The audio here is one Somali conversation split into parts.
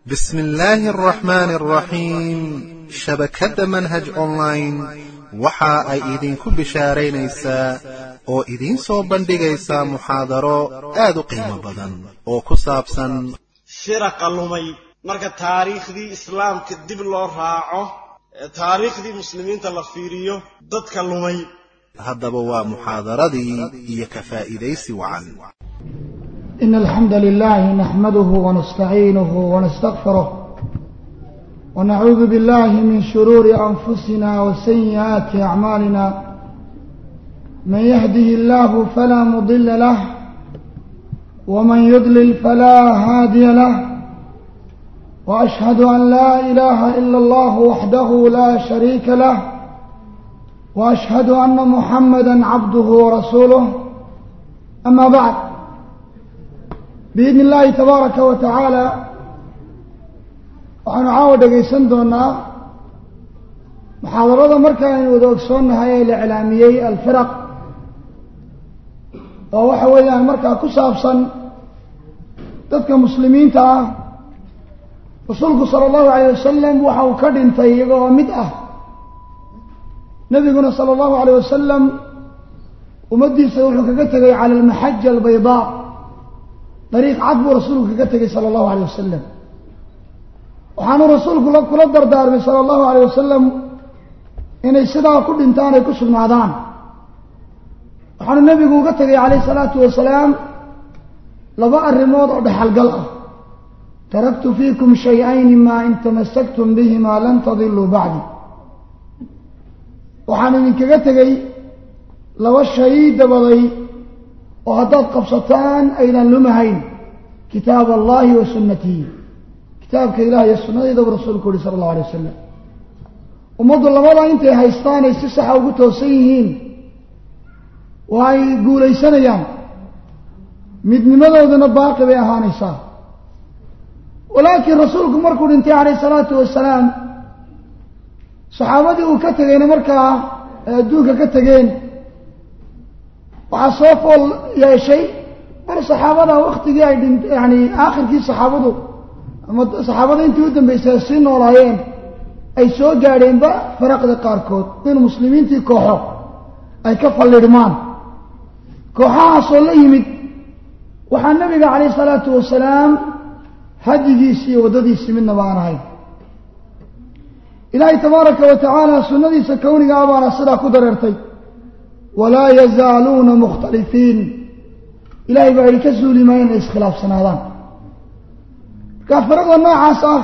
بسم الله الرحمن الرحيم shabakadda manhaj online waxa ay idinku bishaaraynaysaa oo idiin soo bandhigaysaa muxaadaro aad u qiimo badan oo ku saabsan firaqa lumay marka taariikhdii islaamka dib loo raaco ee taariikhdii muslimiinta la fiiriyo dadka lumay haddaba waa muxaadaradii iyo ka faa'iidaysi wacan إن الحمد لله نحمده ونستعينه ونستغفره ونعوذ بالله من شرور أنفسنا وسيئات أعمالنا من يهده الله فلا مضل له ومن يضلل فلا هادي له وأشهد أن لا إله إلا الله وحده لا شريك له وأشهد أن محمدا عبده ورسوله أما بعد بإذن الله تبارك وتعالى waxaanu caawa dhegaysan doonaa muxaadarada marka aynu wada ogsoonnahay ee la iclaamiyey alfiraq oo waxa weeyaan markaa ku saabsan dadka muslimiinta ah rasuulku sala allahu alayh wasalam waxa uu ka dhintay iyagoo mid ah nebiguna sala allahu alayh wasalam ummaddiisa wuxuu kaga tegay cala almaxaja albaydaa dariiq cad buu rasuulku kaga tegay sala allahu alayh wasalam waxaanu rasuulku kula dardaarmay sala allahu alayh wasalam inay sidaa ku dhintaan ay ku sugnaadaan waxaanu nebigu uga tegay calayh salaatu wasalaam laba arrimood oo dhexalgal ah taraktu fiikum shay-ayni maa in tamasaktum bihimaa lan tadiluu bacdi waxaan idinkaga tegey laba shay dabaday oo haddaad qabsataan aydan lumahayn kitaab allahi wa sunnatihi kitaabka ilaah iyo sunnadayda buu rasuulku yihi sala allahu alay wasalam ummaddu labada intay haystaan ay si saxa ugu toosan yihiin waa ay guulaysanayaan midnimadooduna baaqi bay ahaanaysaa walaakiin rasuulku markuu dhintay calayh salaatu wasalaam saxaabadii uu ka tegeyna markaa ay adduunka ka tegeen waxaa soo fool yeeshay mar saxaabada waktigii ay dhint yani aakhirkii saxaabadu ama saxaabada intii u dambaysay sii noolaayeen ay soo gaadheenba faraqda qaarkood in muslimiintii kooxo ay ka fallidhmaan kooxahaasoo la yimid waxaa nabiga calayh isalaatu wasalaam hadigiisii iyo waddadiisii midnaba aan ahayn ilaahay tabaaraka wa tacaala sunnadiisa kowniga ah baana sidaa ku dareertay walaa yazaaluuna mukhtalifiin ilahay baa idhi ka suuli maayo inay iskhilaafsanaadaan marka firaqda noocaas ah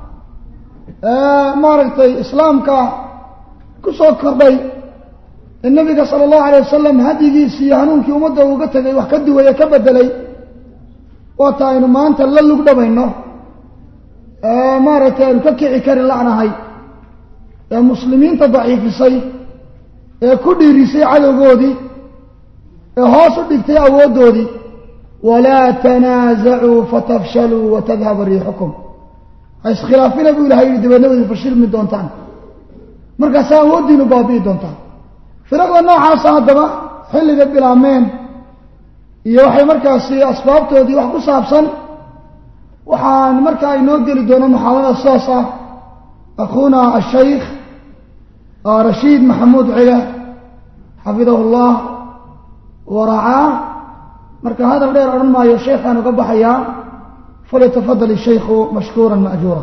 ee maaragtay islaamka ku soo kordhay ee nebiga sala allahu alay wasalam hadyigiisii iyo hanuunkii ummadda uga tegay wax ka duwaya ka bedelay waata aynu maanta la lugdhabayno ee maaragtay aynu ka kici kari la'nahay ee muslimiinta daciifisay ee ku dhiirisay cadowgoodii ee hoos u dhigtay awooddoodii walaa tanaasacuu fatafshaluu watadhaba riixukum ha iskhilaafina buu ilahay yihi dabeedna wadi fashilmi doontaan markaasa awooddiinu baabi'i doontaan firaqda noocaasa haddaba xilliga bilaameen iyo waxay markaasi asbaabtoodii wax ku saabsan waxaan markaa inoo geli doono muxaadarada sidaas ah akhuuna ashaykh rashiid maxamuud cile xafidahu llah waracaa marka hadal dheer odhan maayo sheekhaan uga baxayaa falyatafadal ishaykhu mashkuura ma'juura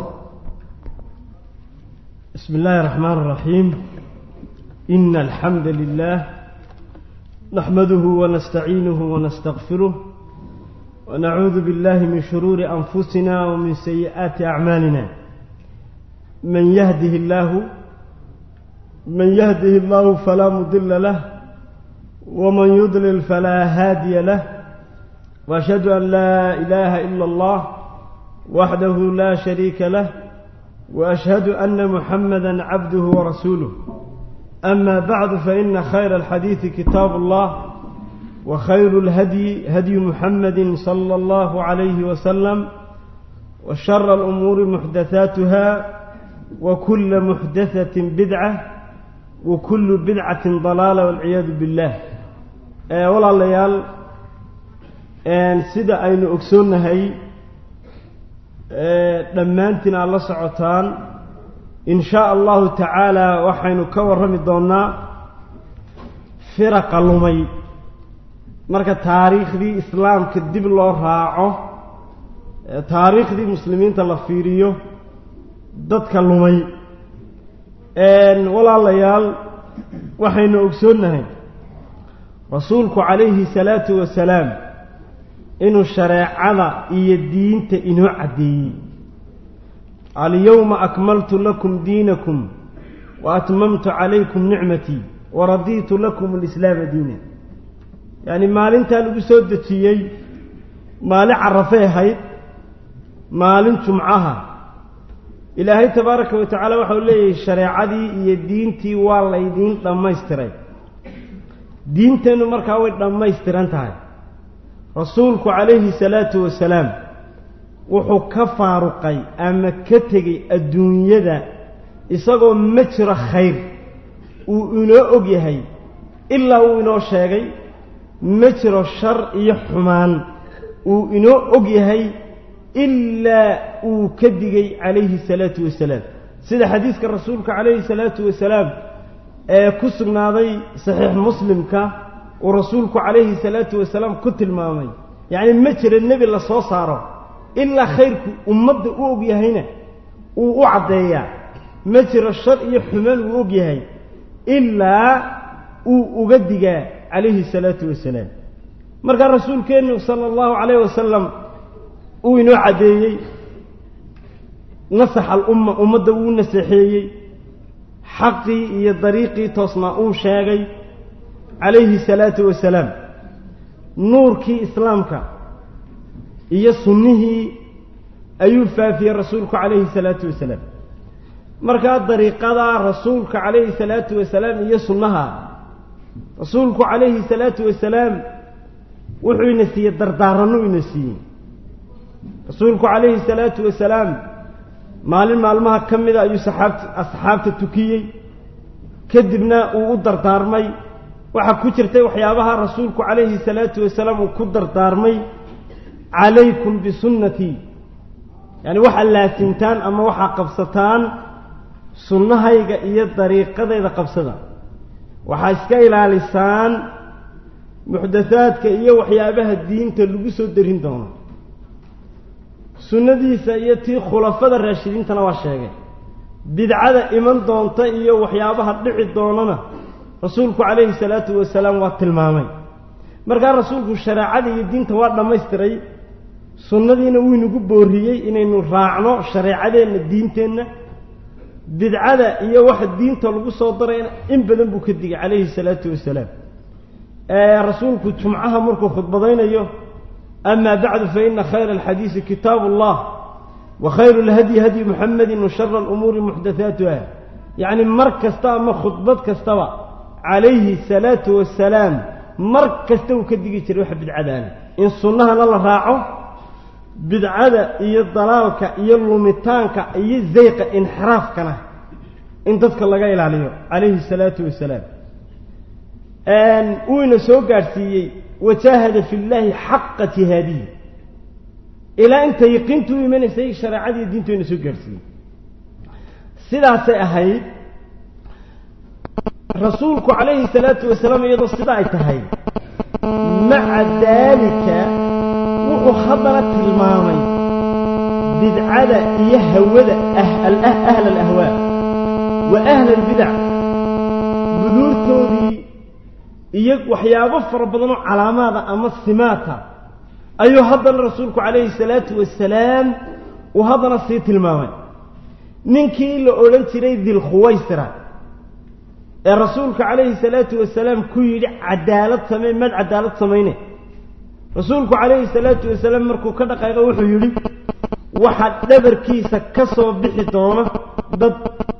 بسم الله الرحمن الرحيم إن الحمد لله نحمده ونستعينه ونستغفره ونعوذ بالله من شرور أنفسنا ومن سيئات أعمالنا من يهده الله من يهده الله فلا مضل له ومن يضلل فلا هادي له واشهد ان لا اله الا الله وحده لا شريك له واشهد ان محمدا عبده ورسوله اما بعد فان خير الحديث كتاب الله وخير الهدي هدي محمد صلى الله عليه وسلم وشر الامور محدثاتها وكل محدثه بدعه وكل بدعه ضلاله والعياذ بالله walaalayaal sida aynu ogsoonnahay dhammaantiin aad la socotaan in shaa allahu tacaala waxaynu ka warrami doonnaa firaqa lumay marka taariikhdii islaamka dib loo raaco taariikhdii muslimiinta la fiiriyo dadka lumay walaalayaal waxaynu ogsoonnahay rasuulku calayhi salaatu wasalaam inuu shareecada iyo diinta inoo caddeeyey alyowma akmaltu lakum diinakum wa atmamtu calaykum nicmatii wa radiitu lakum alislaama diina yacni maalintaa lagu soo dejiyey maalin carafay ahayd maalin jumcaha ilaahay tabaaraka wa tacaala waxau leeyahay shareecadii iyo diintii waa laydiin dhammaystiray diinteennu markaa way dhammaystiran tahay rasuulku calayhi salaatu wasalaam wuxuu ka faaruqay ama ka tegey adduunyada isagoo ma jiro khayr uu inoo og yahay ilaa uu inoo sheegay ma jiro shar iyo xumaan uu inoo og yahay ilaa uu ka digay calayhi salaatu wasalaam sida xadiiska rasuulka calayhi salaatu wasalaam ee ku sugnaaday saxiix muslimka uu rasuulku calayhi salaatu wasalaam ku tilmaamay yacni ma jira nebi la soo saaro ilaa khayrku ummadda u og yahayna uu u caddeeyaa ma jiro shar iyo xumaan uu og yahay ilaa uu uga digaa calayhi salaatu wasalaam markaa rasuulkeennu sala allahu calayh wasalam uu inoo caddeeyey nasax alumma ummadda wuu naseexeeyey xaqii iyo dariiqii toosnaa uu sheegay calayhi salaatu wasalaam nuurkii islaamka iyo sunnihii ayuu faafiyey rasuulku calayhi salaatu wasalaam markaa dariiqadaa rasuulka calayhi salaatu wasalaam iyo sunnaha rasuulku calayhi salaatu wasalaam wuxuu ina siiyey dardaarannu ina siiyey rasuulku calayhi salaatu wasalaam maalin maalmaha ka mida ayuu saxaabta asxaabta tukiyey kadibna uu u dardaarmay waxaa ku jirtay waxyaabaha rasuulku calayhi salaatu wasalaam uu ku dardaarmay calaykum bisunnatii yacani waxaa laasimtaan ama waxaa qabsataan sunnahayga iyo dariiqadayda qabsada waxaa iska ilaalisaan muxdathaadka iyo waxyaabaha diinta lagu soo darin doono sunnadiisa iyo tii khulafada raashidiintana waa sheegay bidcada iman doonta iyo waxyaabaha dhici doonana rasuulku calayhi salaatu wasalaam waa tilmaamay markaa rasuulku shareecada iyo diinta waa dhammaystiray sunnadiina wuu inagu booriyey inaynu raacno shareecadeenna diinteenna bidcada iyo waxa diinta lagu soo darayna in badan buu ka digay calayhi salaatu wasalaam rasuulku jumcaha markuu khudbadaynayo ama bacdu faina khayra alxadiisi kitaabu allah wa khayru lhadyi hadyi muxamedin wa shara alumuuri muxdathaatuha yacni mar kasta ama khudbad kastaba calayhi salaatu wasalaam mar kasta uu ka digi jiray waxa bidcadaana in sunnahana la raaco bidcada iyo dalaalka iyo lumitaanka iyo zayqa inxiraafkana in dadka laga ilaaliyo calayhi salaatu wasalaam wuuna soo gaadhsiiyey wajaahada fi llaahi xaqa jihaadiyi ilaa inta yaqiintu u imanaysay shareecadii diintu ina soo gaadhsiiyey sidaasay ahayd rasuulku calayhi salaatu wasalaam iyadoo sida ay tahay maca daalika wuxuu haddana tilmaamay bidcada iyo hawada ahla alahwaa wa ahla albidac buduurtoodii iyo waxyaabo fara badanoo calaamaada ama simaata ayuu haddana rasuulku calayhi salaatu wasalaam uu haddana sii tilmaamay ninkii la odhan jiray dilkhuwaysira ee rasuulka calayhi salaatu wasalaam ku yidhi cadaalad samey maad cadaalad samayne rasuulku calayhi salaatu wasalaam markuu ka dhaqaaqo wuxuu yidhi waxaa dhabarkiisa ka soo bixi doona dad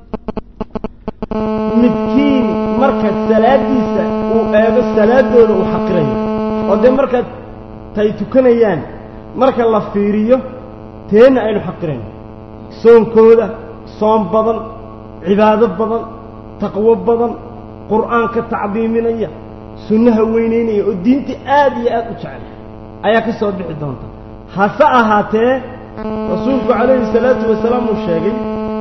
midkiin marka salaadiisa uu eego salaadooda uu xaqirayo oo dee markaad tay tukanayaan marka la fiiriyo teenna aynu xaqirayno soonkooda soon badan cibaado badan taqwo badan qur'aanka tacdiiminaya sunnaha weynaynaya oo diinta aad iyo aad u jecel ayaa ka soo bixi doonta hase ahaatee rasuulku calayhi salaatu wasalaam uu sheegay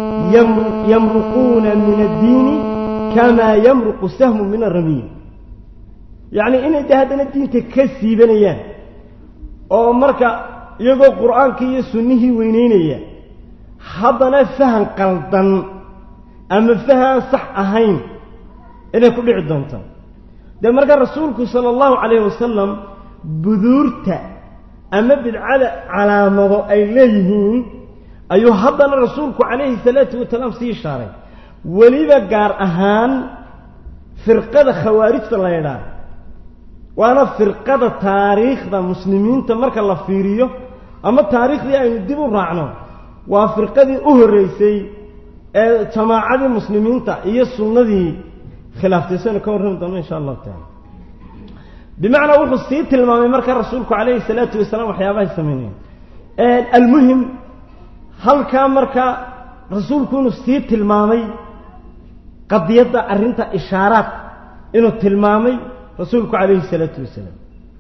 yamruquuna min addiini kamaa yamruqu sahmu min aramiim yacnii inay de haddana diinta ka siibanayaan oo marka iyagoo qur'aankii iyo sunnihii weyneynaya haddana fahan qaldan ama fahan sax ahayn inay ku dhici doonto dee marka rasuulku sala allahu calayhi wasalam buduurta ama bidcada calaamado ay leeyihiin ayuu haddana rasuulku calayhi salaatu wasalaam sii ishaaray weliba gaar ahaan firqada khawaarijta la yidhaah waana firqada taariikhda muslimiinta marka la fiiriyo ama taariikhdii aynu dib u raacno waa firqadii u horreysay ee jamaacadii muslimiinta iyo sunnadii khilaaftay saynu ka warrami doono insha allahu tacala bimacnaa wuxuu sii tilmaamay marka rasuulku calayhi salaatu wasalaam waxyaabahay sameynayeen almuhim halkaa marka rasuulku inuu sii tilmaamay qadiyadda arrinta ishaaraad inuu tilmaamay rasuulku calayhi salaatu wasalaam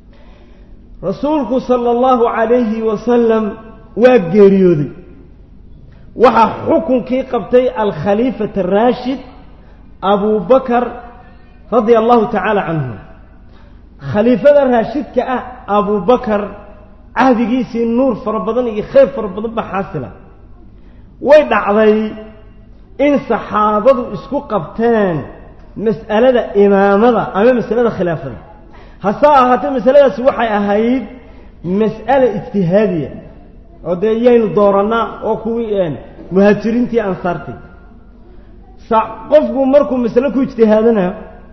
rasuulku sala allahu calayhi wasalam waa geeriyooday waxaa xukunkii qabtay alkhaliifat araashid abu bakar radia allahu tacaala canhu khaliifada raashidka ah abu bakar cahdigiisii nuur fara badan iyo khayr fara badan baa xaasila way dhacday in saxaabadu isku qabteen mas'alada imaamada ama masalada khilaafada hase ahaatee masaladaasi waxay ahayd mas'ala ijtihaadiya oo dee yaynu doorannaa oo kuwii muhaajiriintii ansaartii sa qofku markuu masalo ku ijtihaadana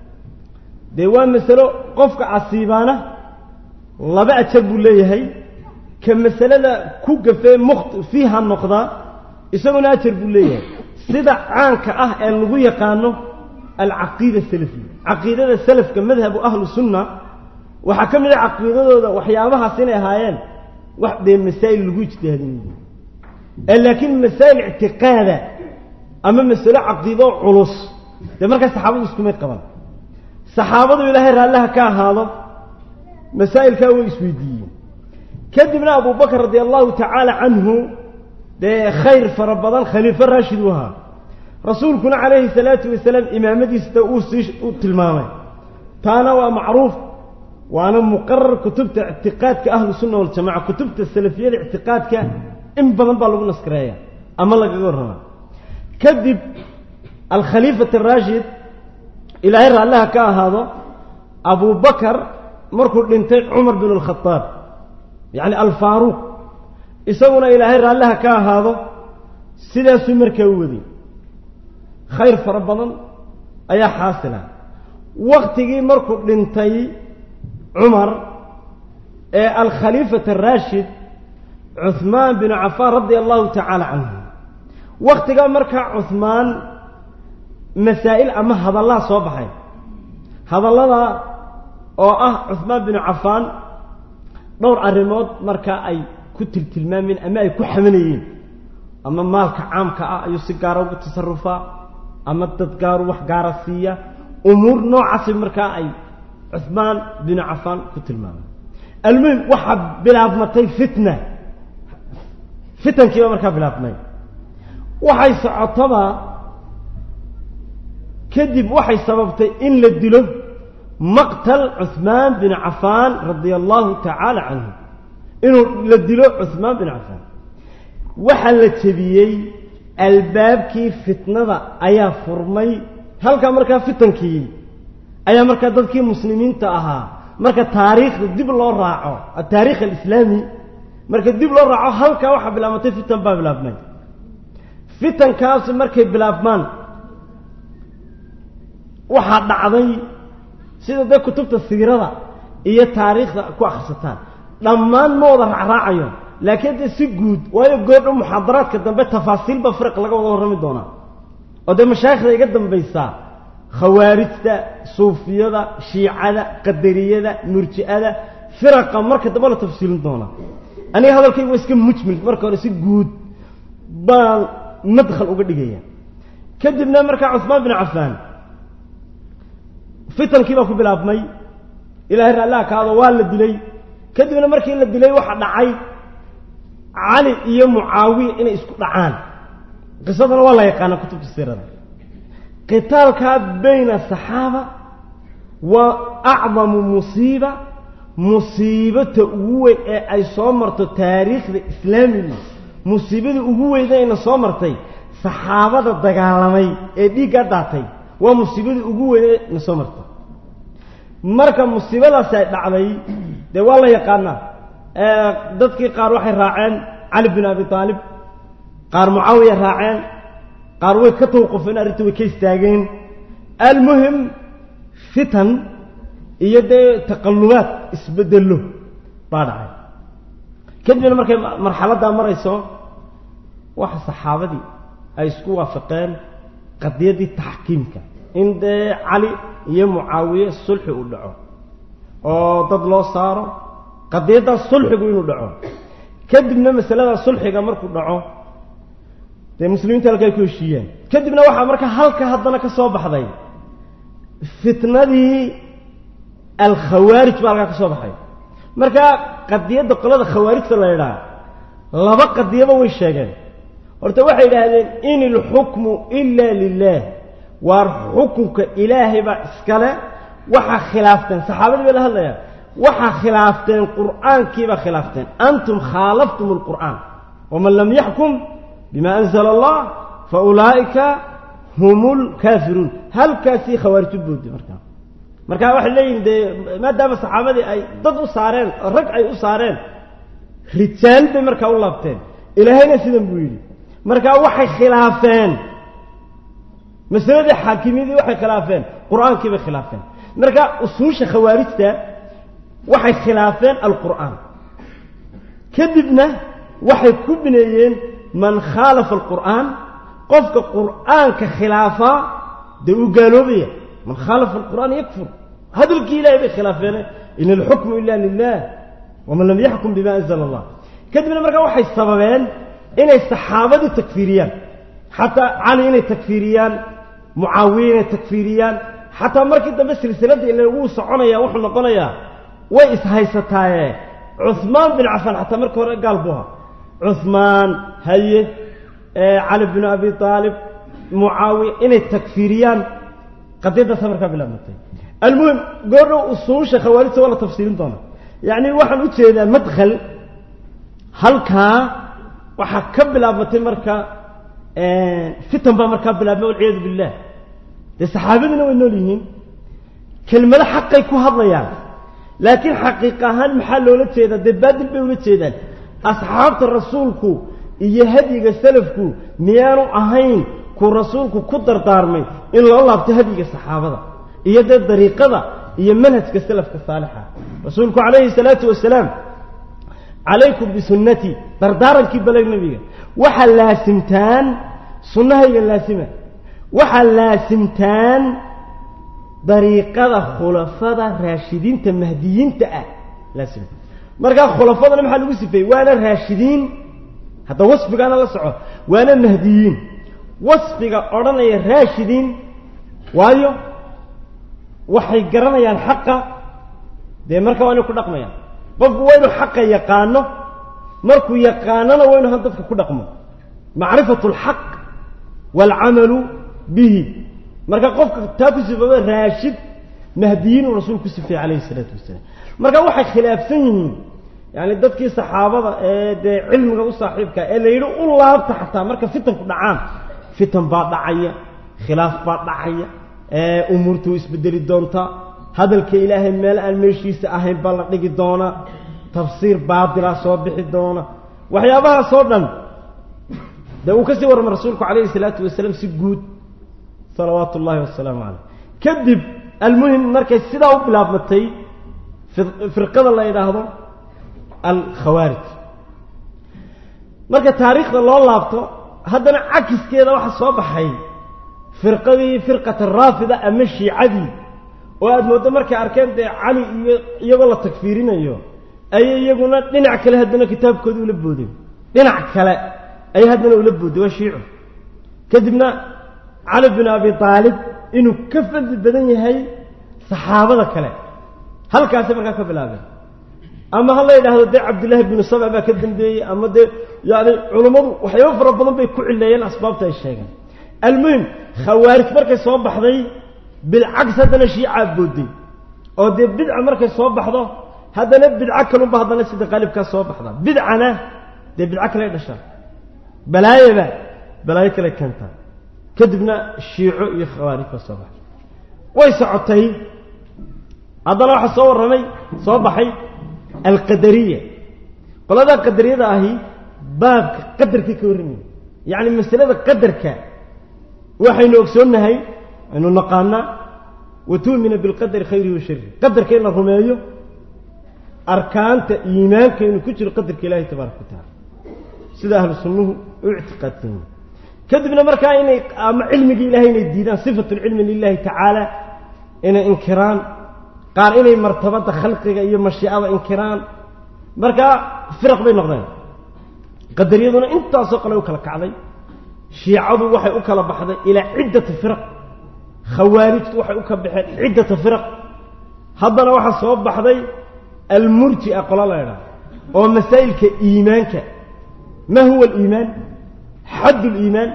dee waa masalo qofka casiibaana laba ajar buu leeyahay ka masalada ku gafee mukht fiiha noqdaa isaguna ajar buu leeyahay sida caanka ah ee lagu yaqaano alcaqiida salafiya caqiidada salafka madhabu ahlu sunna waxaa ka mid a caqiidadooda waxyaabahaas inay ahaayeen wax dee masaa'il lagu ijtihaadinayo ee laakiin masaa'il ictiqaada ama masalo caqiido culus dee markaa saxaabadu iskumay qaban saxaabadu ilaahay raallaha ka ahaado masaa'ilkaa way isweydiiyeen kadibna abu bakr radia allahu tacaala canhu dee khayr fara badan khaliifo raashid u ahaa rasuulkuna calayhi salaatu wasalaam imaamadiista uu sii u tilmaamay taana waa macruuf waana muqarar kutubta ictiqaadka ahlu sunna waljamaca kutubta salafiyada ictiqaadka in badan baa lagu naskareeya ama lagaga warramaa kadib alkhaliifat araashid ilaahay raallaha ka ahaado abu bakar markuu dhintay cumar bin alkhadaab yacni alfaaruuq isaguna ilaahay raallaha ka ahaado sidaasuu markaa u waday khayr fara badan ayaa xaasila waktigii markuu dhintay cumar ee alkhaliifat araashid cuhmaan binu cafaan radia allahu tacaala canhu waktigaa markaa cuhmaan masaa'il ama hadallaha soo baxay hadallada oo ah cuhmaan binu cafaan dhowr arrimood markaa ay ku tiltilmaameen ama ay ku xamanayeen ama maalka caamka ah ayuu si gaara ugu tasarufaa ama dad gaaru wax gaara siiya umuur noocaasi markaa ay cuhmaan binu cafaan ku tilmaameen almuhim waxaa bilaabmatay fitna fitankiiba markaa bilaabmay waxay socotoba kadib waxay sababtay in la dilo maqtal cuhmaan bin cafaan radia allahu tacaala canhu inuu la dilo cuhmaan bin cafaan waxaa la jebiyey albaabkii fitnada ayaa furmay halkaa markaa fitankii ayaa markaa dadkii muslimiinta ahaa marka taariikhda dib loo raaco ataariikh alislaami marka dib loo raaco halkaa waxaa bilaabmatay fitan baa bilaabmay fitankaasi markay bilaabmaan waxaa dhacday sida dee kutubta siirada iyo taariikhda ku akhrisataan dhammaan ma wada raacraacayo laakiin dee si guud waayo goordho muxaadaraadka dambe tafaasiilba firaq laga wada warrami doonaa oo dee mashaayikhda iga dambaysaa khawaarijta suufiyada shiicada qadariyada murji'ada firaqa marka dambe la tafsiilin doonaa aniga hadalkayga waa iska mujmil marka hore si guud baan madkhal uga dhigaya kadibna markaa cuhmaan bin cafaan fitankii baa ku bilaabmay ilaahay raallaha kaado waa la dilay kadibna markii la dilay waxaa dhacay cali iyo mucaawiya inay isku dhacaan qisadana waa la yaqaanaa kutubta siirada qitaalkaa bayna asaxaaba waa acdamu musiiba musiibata ugu weyn ee ay soo marto taariikhda islaamiga musiibada ugu weyna ayna soo martay saxaabada dagaalamay ee dhiigga daatay waa musiibadii ugu weyn ee na soo martay marka musiibadaasi ay dhacday dee waa la yaqaanaa dadkii qaar waxay raaceen cali bin abi aalib qaar mucaawiya raaceen qaar way ka tawqufeen arrintii way ka istaageen almuhim fitan iyo dee taqallubaad isbedelo baa dhacay kadibna markay marxaladdaa marayso waxa saxaabadii ay isku waafaqeen qadiyaddii taxkiimka in dee cali iyo mucaawiye sulxi uu dhaco oo dad loo saaro qadiyaddaas sulxigu inuu dhaco kadibna masalada sulxiga markuu dhaco dee muslimiinta halka ay ku heshiiyeen kadibna waxaa marka halka haddana ka soo baxday fitnadii alkhawaarij baa halkaa ka soo baxay marka qadiyadda qolada khawaarijta la idhaha laba qadiyaba way sheegeen horta waxay yidhaahdeen in ilxukmu ila lilah waar xukunka ilaahay baa iskale waxaa khilaafteen saxaabadii bay la hadlayaan waxaa khilaafteen qur'aankiibaa khilaafteen antum khaalaftum alqur'aan waman lam yaxkum bima anzala allah fa ulaa'ika hum lkaafiruun halkaasii khawaarij u boodday markaa marka waxay leeyihin dee maadaama saxaabadii ay dad u saareen rag ay u saareen rijaal bay markaa u laabteen ilaahayna sidan buu yidhi markaa waxay khilaafeen masaladii xaakimiyadii waxay khilaafeen qur-aankii bay khilaafeen marka usuusha khawaarijta waxay khilaafeen alqur'aan kadibna waxay ku bineeyeen man khaalafa alqur'aan qofka qur'aanka khilaafaa dee uu gaaloobaya man khaalafa alqur'aan yakfur hadalkii ilahay bay khilaafeene in alxukmu ila lilah waman lam yaxkum bima anzala allah kadibna markaa waxay sababeen inay saxaabadii takfiiriyaan xataa cali inay takfiiriyaan mucaawiya inay takfiiriyaan xataa markii dambe silsiladda ila wuu soconaya wuxuu noqonayaa way ishaysataaye cuhmaan bin cafaan xataa marka hore gaal buu ahaa cuhmaan haye cali bin abi aalib mucaawiya inay takfiiriyaan qadiyaddaasa markaa bilaabmatay almuhim goordhow usuusha khawaarijta waa la tafsiirin doonaa yacni waxaan u jeedaa madkhal halkaa waxaa ka bilaabmatay marka fitan baa markaa bilaabmay walciyaadu billah dee saxaabadiina way nool yihiin kelmado xaqay ku hadlayaan laakiin xaqiiq ahaan maxaa loola jeedaa dee baadil bay ula jeedaan asxaabta rasuulku iyo hadyiga salafku miyaanu ahayn kuu rasuulku ku dardaarmay in loo laabto hadyiga saxaabada iyo dee dariiqada iyo manhajka salafka saalixa rasuulku calayhi salaatu wasalaam calaykum bisunnatii dardaarankii baleg nebiga waxaa laasimtaan sunnahayga laasima waxaa laasimtaan dariiqada khulafada raashidiinta mahdiyiinta ah laasima markaa khulafadana maxaa lagu sifeeyey waana raashidiin hadda wasfigaana la soco waana mahdiyiin wasfiga odhanaya raashidiin waayo waxay garanayaan xaqa dee marka waa inay ku dhaqmayaan qofku waa inuu xaqa yaqaano markuu yaqaanona waa inu han dadka ku dhaqmo macrifatu alxaq waalcamalu bihi marka qofka taa ku sifooba raashid mahdiyiinuu rasuulku ku sifeeyey calayhi isalaatu wasalaam marka waxay khilaafsan yihiin yani dadkii saxaabada ee dee cilmiga u saaxiibka ee la yidhi u laabta xataa marka fitanku dhacaan fitan baa dhacaya khilaaf baa dhacaya umuurtu isbedeli doontaa hadalka ilaahay meel aan meeshiisa ahayn baa la dhigi doonaa tafsiir baatila soo bixi doona waxyaabahaasoo dhan dee uu ka sii warramay rasuulku calayhi salaatu wasalaam si guud salawaatu ullaahi wasalaamu caleyh kadib almuhim markay sidaa u bilaabmatay firqada la yidhaahdo alkhawaarij marka taariikhda loo laabto haddana cakiskeeda waxa soo baxay firqadii firqata raafida ama shiicadii oo aada mooddo markay arkeen dee cali iyo iyagoo la tagfiirinayo ayay iyaguna dhinac kale haddana kitaabkooda ula boodeen dhinac kale ayay haddana ula boodeen waa shiicu kadibna cali bin abi aalib inuu ka fadli badan yahay saxaabada kale halkaasay markaa ka bilaabeen ama ha la yidhaahdo dee cabdillaahi binu saba baa ka dambeeyey ama dee yani culummadu waxyaabo fara badan bay ku cileeyeen asbaabta ay sheegeen almuhim khawaarij markay soo baxday bilcags haddana shiicaa booday oo dee bidca markay soo baxdo haddana bidco kalunba haddana sida qaalibkaa soo baxda bidcana dee bidco kale dhashaa balaayaba balaayo kale keentaa kadibna shiico iyo khawaarij baa soo baxay way socotay haddana waxaa soo warramay soo baxay alqadariya qoladaa qadariyada ahi baabka qadarkii ka warramaya yacni masalada qadarka waxaynu ogsoonnahay aynu naqaanaa wa tu'mina bilqadari khayrihi wa sharihi qadarka in la rumeeyo arkaanta iimaanka inuu ku jiro qadarka ilaahay tabaaraka wa tacaala sida ahlu sunnuhu u ictiqaadsan yihin kadibna markaa inay ama cilmigii ilahay inay diidaan sifatu lcilmi lilahi tacaala inay inkiraan qaar inay martabada khalqiga iyo mashiicada inkiraan markaa firaq bay noqdeen qadariyaduna intaasoo kale u kala kacday shiicadu waxay u kala baxday ilaa ciddati firaq khawaarijtu waxay u kala baxeen ciddata firaq haddana waxaa soo baxday almurji'a qola la ydhaha oo masaa'ilka iimaanka ma huwa aliimaan xadd liimaan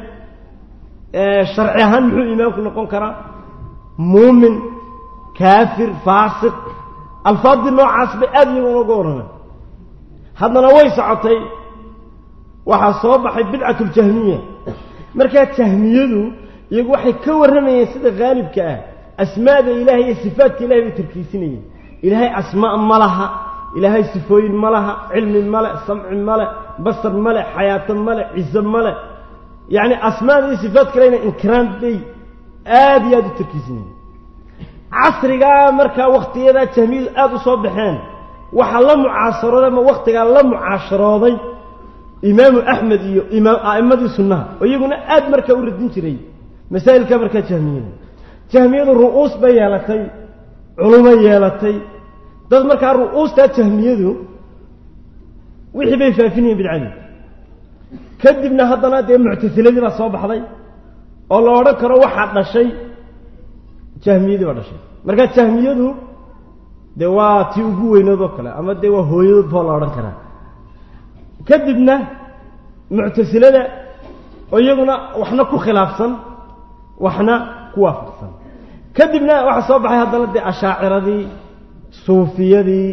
sharci ahaan muxuu iimaanku noqon karaa muumin kaafir faasiq alfaadii noocaas bay aada iyaga unaga warrameen haddana way socotay waxaa soo baxay bidcat ljahmiya markaa jahmiyadu iyagu waxay ka warramayeen sida haalibka ah asmaada ilahay iyo sifaatka ilahay bay tarkiisinayeen ilaahay asmaa ma laha ilaahay sifooyin ma laha cilmi male samci male basar male xayaato male ciso male yacni asmaada iyo sifaat kalena inkiraan bay aada iyo aada u tarkiisinayeen casrigaa markaa waktiyadaa jahmiyadu aada u soo baxeen waxaa la mucaasharooday ama waktigaa la mucaasharooday imaamu axmed iyo imaam a'immadii sunnaha oo iyaguna aada markaa u radin jiray masaa'ilka markaa jahmiyada jahmiyadu ru'uus bay yeelatay culumo yeelatay dad markaa ru'uustaa jahmiyadu wixii bay faafinayeen bidcadii kadibna haddana dee muctasiladii baa soo baxday oo la odhan karo waxaa dhashay jahmiyadii baa dhashay markaa jahmiyadu dee waa tii ugu weynoodoo kale ama dee waa hooyadood boo la odhan karaa kadibna muctasilada oo iyaguna waxna ku khilaafsan waxna ku waafaqsan kadibna waxaa soo baxay haddana dee ashaaciradii suufiyadii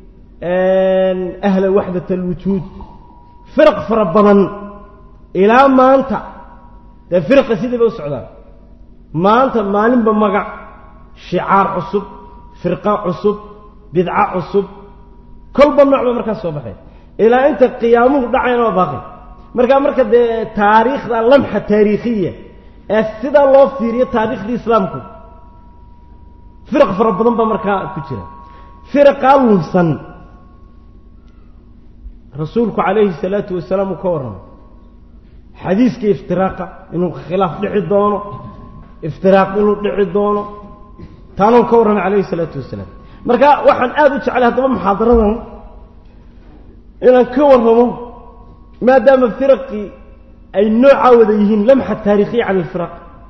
ahla waxdat alwujuud firaq fara badan ilaa maanta dee firaqa sidii bay u socdaan maanta maalinba magac shicaar cusub firqa cusub bidco cusub kolba nooc ba markaas soo baxay ilaa inta qiyaamuhu dhacayna waa baaqi markaa marka dee taariikhda lamxa taariikhiya ee sidaa loo fiiriyo taariikhdii islaamku firaq fara badan baa markaa ku jira firaqaa lunsan rasuulku calayhi salaatu wasalaam uu ka warramay xadiiska iftiraaqa inuu khilaaf dhici doono iftiraaq inuu dhici doono taanuu ka warramay calayhi salaatu wasalaam marka waxaan aada u jeclay haddaba muxaadaradan inaan ka warramo maadaama firaqii ay noocaa wada yihiin lamxa taarikhiya cala alfiraq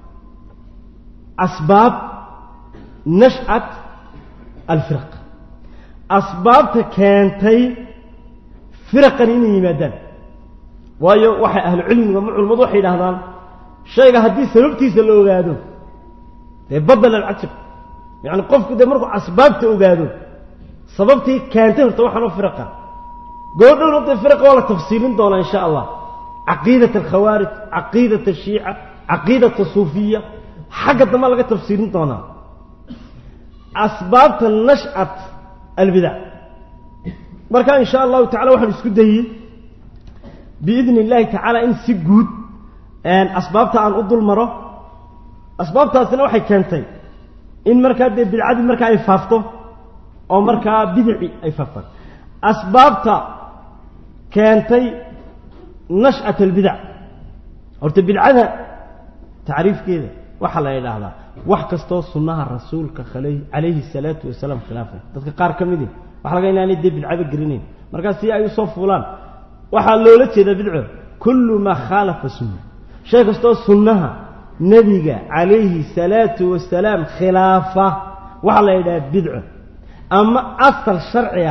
asbaab nashcat alfiraq asbaabta keentay firaqan inay yimaadaan waayo waxay ahlu cilmiga ma culimmadu waxay yidhahdaan shayga haddii sababtiisa la ogaado dee badal alcajab yacni qofku dee markuu asbaabta ogaado sababtii keentay horta waxaanoo firaqa goodhowna dee firaqa waa la tafsiilin doonaa insha allah caqiidat alkhawaarij caqiidat ashiica caqiidat asuufiya xagga dambaa laga tafsiilin doonaa asbaabta nashcat albidac marka in sha allahu tacala waxaan isku dayey biidni illaahi tacaala in si guud asbaabta aan u dul maro asbaabtaasina waxay keentay in markaa dee bidcadii markaa ay faafto oo markaa bidici ay faaftaan asbaabta keentay nash'at albidac horta bidcada tacriifkeeda waxaa la idhaahdaa wax kastoo sunnaha rasuulka calayhi salaatu wasalaam khilaafay dadka qaar ka midi waxa laga inaanay dee bidcaba gelinayn markaa si ay usoo fuulaan waxaa loola jeedaa bidco kullu maa khaalafa sunna shay kastoo sunnaha nebiga calayhi salaatu wasalaam khilaafa waxaa la yidhaha bidco ama asal sharci ah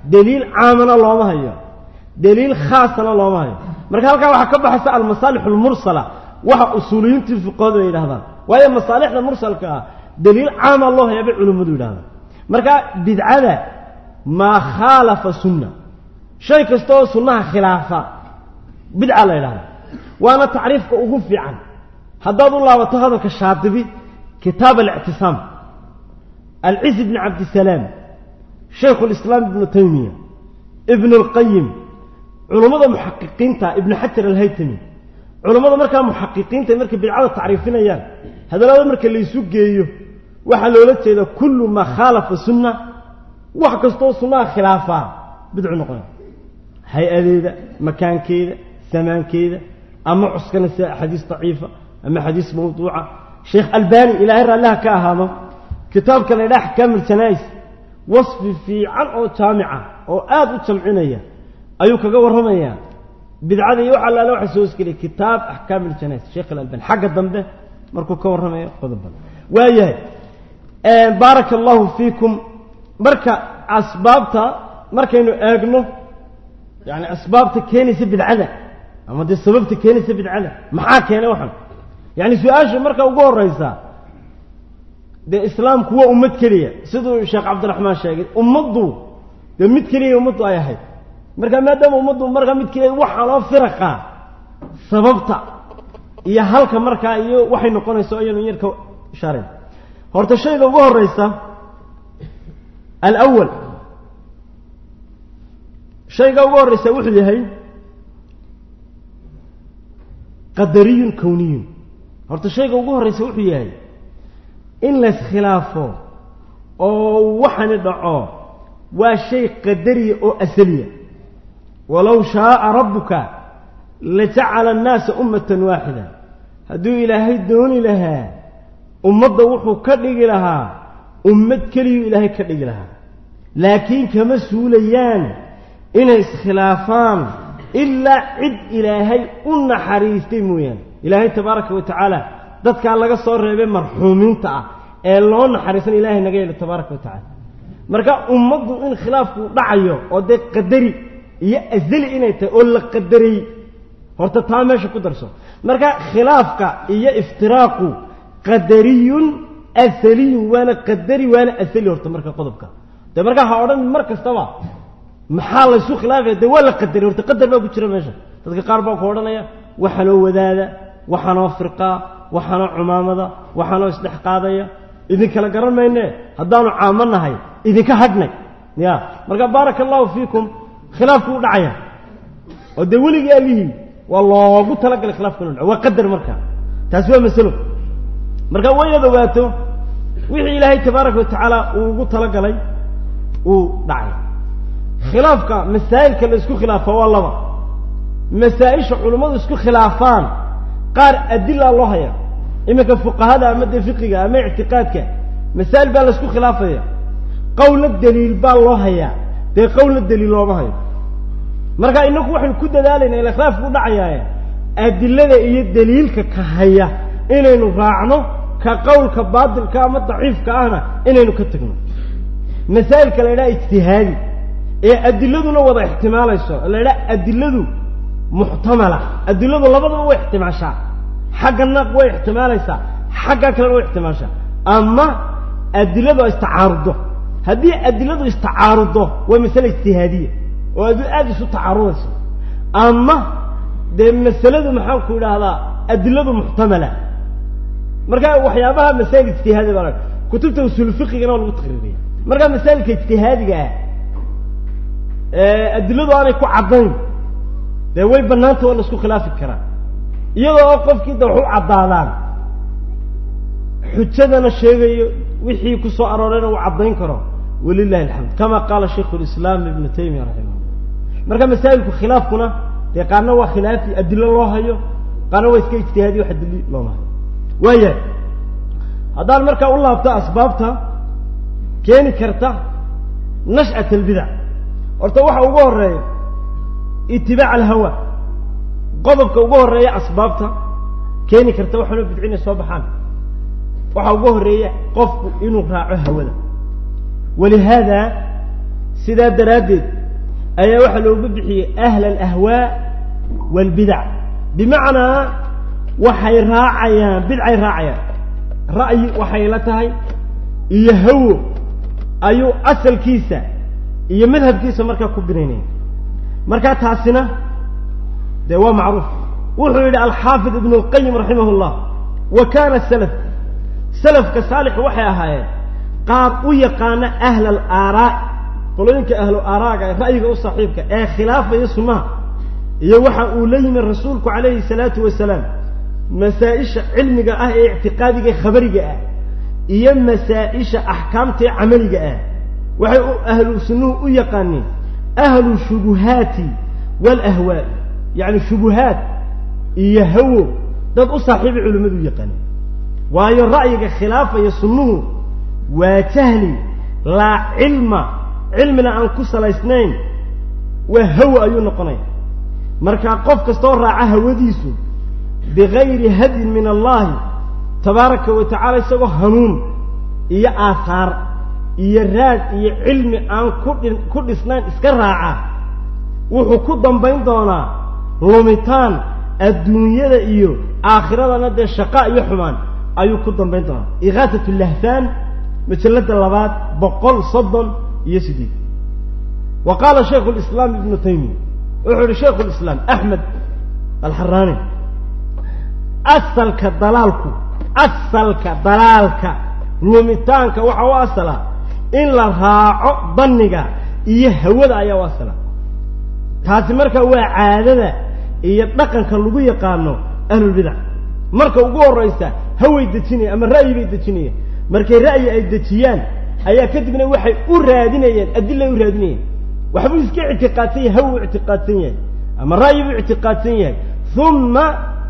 daliil caamana looma hayo daliil khaasana looma hayo marka halkaa waxaa ka baxaysa almasaalix almursala waxa usuuliyiintii fiqoodu ay yidhahdaan waayo masaalixda mursalka ah daliil caama loo hayaa bay culimmadu yidhahdaan marka bidcada maa khaalafa sunna shay kasta oo sunnaha khilaafa bidca la yidhahda waana tacriifka ugu fiican haddaad u laabato hadalka shaadibi kitaab alictisaam alciz bni cabdisalaam shaykhu lislaam ibnu taymiya ibn اlqayim culummada muxaqiqiinta ibnu xajar alhaytami culummada markaa muxaqiqiinta markay bidcada tacriifinayaan hadallada marka laysu geeyo waxaa loola jeeda kullu maa khaalafa sunna wax kastoo sunnaha khilaafaa bidcu noqonay hay-adeeda makaankeeda samaankeeda ama cuskanaysa axaadiis daciifa ama xadiis mawduuca sheekh albani ilaahay raalliha ka ahaado kitaabka la ydhaha axkaam iljanais wasfi fiican oo jaamica oo aada u jamcinaya ayuu kaga warramayaa bidcada iyo waxa allaale waxa soo hosgeliyay kitaab axkaam iljanais sheekh alalbani xagga dambe markuu ka warramayo qodoban waayahay baaraka allahu fiikum marka asbaabta markaynu eegno yani asbaabta keenaysa bidcada ama dee sababta keenaysa bidcada maxaa keenay waxan yani su-aasha marka ugu horeysa dee islaamku waa ummad keliya siduu sheekh cabdiraxmaan sheegay ummaddu dee mid keliya ummaddu ay ahayd marka maadaama ummaddu markaa mid keliya waxaa loo firaqa sababta iyo halka markaa iyo waxay noqonayso ayanu yarka ishaarayn horta shayga ugu horeysa alawal shayga ugu horeysa wuxuu yahay qadariyun kowniyun horta shayga ugu horeysa wuxuu yahay in laskhilaafo oo waxani dhaco waa shay qadariya oo asaliya walow shaaa rabbuka lajacala annaasa ummatan waaxida hadduu ilaahay dooni lahaa ummadda wuxuu ka dhigi lahaa ummad keliyuu ilaahay ka dhigi lahaa laakiin kama suulayaan inay iskhilaafaan ilaa cid ilaahay u naxariistay mooyaane ilaahay tabaaraka wa tacaala dadkaa laga soo reebay marxuumiinta ah ee loo naxariisan ilaahay naga yeelo tabaaraka wa tacaala marka ummaddu in khilaafku dhacayo oo dee qadari iyo asali inay tahay oo la qadariyey horta taa meesha ku darso marka khilaafka iyo iftiraaqu qadariyun asaliyun waana qadari waana asali horta marka qodobka dee markaa ha odhan mar kastaba maxaa laysu khilaafaya dee waa la qadari horta qadar baa ku jira meesha dadka qaar baa ku odhanaya waxanoo wadaada waxanoo firqaa waxanoo cumaamada waxanoo isdhex qaadaya idinkala garan mayne haddaanu caamo nahay idinka hadhnay ya marka baaraka allahu fiikum khilaafku u dhacaya oo dee weligii alihii waa loogu talagalay khilaafku inu dhaco waa qadar marka taasi waa masalo marka wayad ogaato wixii ilaahay tabaaraka wa tacaala uu ugu talagalay uu dhacay khilaafka masaa'ilka la isku khilaafa waa laba masaa-isha culummadu isku khilaafaan qaar adilaa loo haya iminka fuqahada ama dee fiqiga ama ictiqaadka masaa'il baa la isku khilaafaya qowla daliil baa loo hayaa dee qowla daliil looma hayo marka inaku waxaynu ku dadaalayna ila khilaafku dhacayaaye adilada iyo daliilka ka haya inaynu raacno ka qowlka baatilka ama daciifka ahna inaynu ka tegno masaa'ilka la ydhaha ijtihaadi ee adiladuna wada ixtimaalayso la ydhaha adiladu muxtamala adiladu labadaba way ixtimaashaa xaggana way ixtimaalaysaa xagga kalena way ixtimaashaa ama adiladu ay istacaarudo haddii adiladu istacaarudo waa masale ijtihaadiya oo adu aada isu tacaarudayso ama dee masaladu maxaan ku idhaahdaa adiladu muxtamala marka waxyaabaha masaa'il ijtihaadi baa la kutubta usuul fiqigana waa lagu taqriiriya marka masaa'ilka ijtihaadiga ah adiladu aanay ku caddayn dee way bannaanta waa la isku khilaafi karaa iyadoo oo qofkii da wax u caddaadaan xujadana sheegayo wixii ku soo aroorayna uu caddayn karo walilahi alxamd kama qaala shaykhu lislaam ibnu taymiya raximah marka masaa'ilku khilaafkuna dee qaarna waa khilaafi adilo loo hayo qaarna waa iska ijtihaadiy wax adili looma hayo waayahay haddaan markaa u laabto asbaabta keeni karta nash'at albidac horta waxa ugu horeeya itibaac alhawa qodobka ugu horeeya asbaabta keeni karta waxaanoo bidcinay soo baxaan waxaa ugu horeeya qofku inuu raaco hawada walihaada sidaa daraaddeed ayaa waxaa loogu bixiyey ahla alahwaa waalbidac bimacnaa waxay raacayaan bidcay raacayaan ra'yi waxay la tahay iyo hawo ayuu asalkiisa iyo madhabkiisa markaa ku binaynaya markaa taasina dee waa macruuf wuxuu yidhi alxaafid ibnu lqayim raximah llah wa kaana salaf salafka saalix waxay ahaayeen qaab u yaqaana ahla alaaraa qolooyinka ahlu aaraaga ee ra'yiga u saaxiibka ee khilaafaya sunnaha iyo waxa uu la yimi rasuulku calayhi salaatu wasalaam masaa-isha cilmiga ah ee ictiqaadiga ee khabariga ah iyo masaa-isha axkaamta ee camaliga ah waxay ahlu sunnuhu u yaqaaniin ahlu shubuhaati waalahwaa'i yacni shubuhaat iyo hawo dad u saaxiibay culimmadu u yaqaaniin waayo ra'yiga khilaafaya sunnuhu waa jahli laa cilma cilmina aan ku salaysnayn waa hawo ayuu noqonaya markaa qof kastoo raaca hawadiisu bigayri hadyin min allahi tabaaraka wa tacala isagoo hanuun iyo aahaar iyo raad iyo cilmi aan kudhi ku dhisnayn iska raaca wuxuu ku dambayn doonaa lumitaan adduunyada iyo aakhiradana dee shaqa iyo xumaan ayuu ku dambayn doonaa ikaatat lahfaan majalada labaad boqol soddon iyo sideed wa qaala shaykhu lislaam ibnu taymiya wuxuu yihi shaykhu lislaam axmed alxaraani asalka dalaalku asalka dalaalka lumitaanka waxa u asala in la raaco danniga iyo hawada ayaa u asala taasi marka waa caadada iyo dhaqanka lagu yaqaano ahlulbidac marka ugu horraysa haway dejinaya ama ra'yi bay dejinayaan markay ra'yi ay dejiyaan ayaa kadibna waxay u raadinayaan adilay u raadinayaan waxbuu iska ictiqaadsan yahay hawu ictiqaadsan yahay ama ra'yi buu ictiqaadsan yahay uma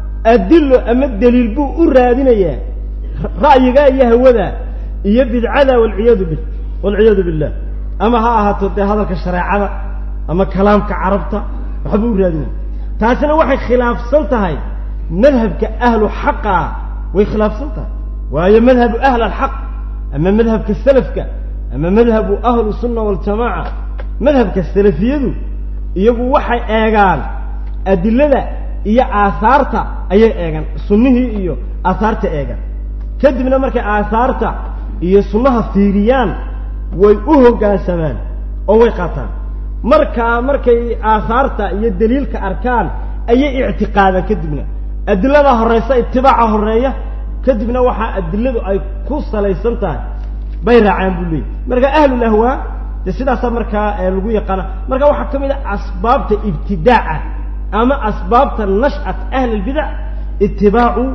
adilo ama daliil buu u raadinayaa ra'yiga iyo hawada iyo bidcada walciyaadu bi walciyaadu billah ama ha ahaato dee hadalka shareecada ama kalaamka carabta waxbuu u raadinaya taasina waxay khilaafsan tahay madhabka ahlu xaqa way khilaafsan tahay waayo madhabu ahl alxaq ama madhabka salafka ama madhabu ahlu sunna waljamaaca madhabka salafiyadu iyagu waxay eegaan adilada iyo aahaarta ayay eegaan sunnihii iyo aahaarta eegaan kadibna markay aahaarta iyo sunnaha fiiriyaan way u hoggaansamaan oo way qaataan markaa markay aahaarta iyo daliilka arkaan ayay ictiqaadaan kadibna adilada horeysa itibaaca horeeya kadibna waxaa adiladu ay ku salaysan tahay bay raacaan buu leeyay marka ahlulahwaa dee sidaasaa markaa lagu yaqaana marka waxaa ka mid a asbaabta ibtidaaca ama asbaabta nashcat ahli albidac itibaacu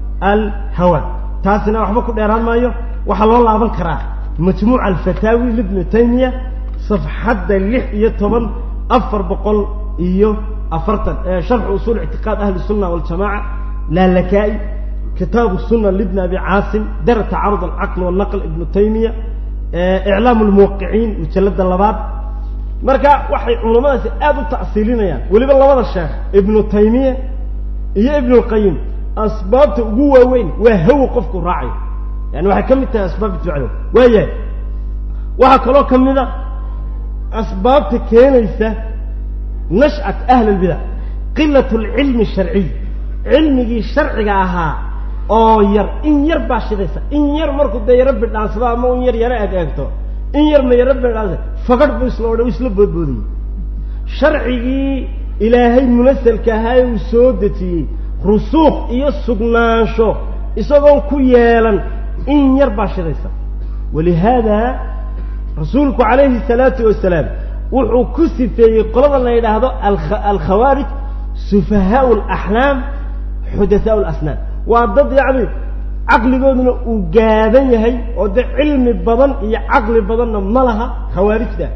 alhawa taasina waxba ku dheeraan maayo waxaa loo laaban karaa majmuuca alfataawi libnu taymiya safxadda lix iyo toban afar boqol iyo afartan sharxu usuul ictiqaad ahli sunna waljamaca laalakaa'i kitaabu sunna libni abi caasim dar tacarud alcaql walnaql ibnu taymiya iclaam lmuwaqiciin mujallada labaad marka waxay culammadaasi aada u ta'siilinayaan weliba labada sheekh ibnu taymiya iyo ibnu lqayim asbaabta ugu waaweyn waa hawo qofku raacayo yani waxay ka mid tahay asbaabta ducada waayahay waxaa kaloo ka mid a asbaabta keenaysa nashcat ahli albidac qilat alcilmi sharciy cilmigii sharciga ahaa oo yar in yar baa shidaysa in yar markuu dee yaro bidhaansado ama un yar yaro eeg eegto in yarna yaro bidhaansa fagadh buu isla odhan isla boodboodayey sharcigii ilaahay munasalka ahaa uu soo dejiyey rusuuq iyo sugnaansho isagoon ku yeelan in yar baa shidaysa walihaada rasuulku calayhi salaatu wasalaam wuxuu ku sifeeyey qolada la yidhaahdo alkhawaarij sufahaau alaxlaam xudathaau alasnaan waa dad yacni caqligooduna uu gaaban yahay oo dee cilmi badan iyo caqli badanna ma laha khawaarijda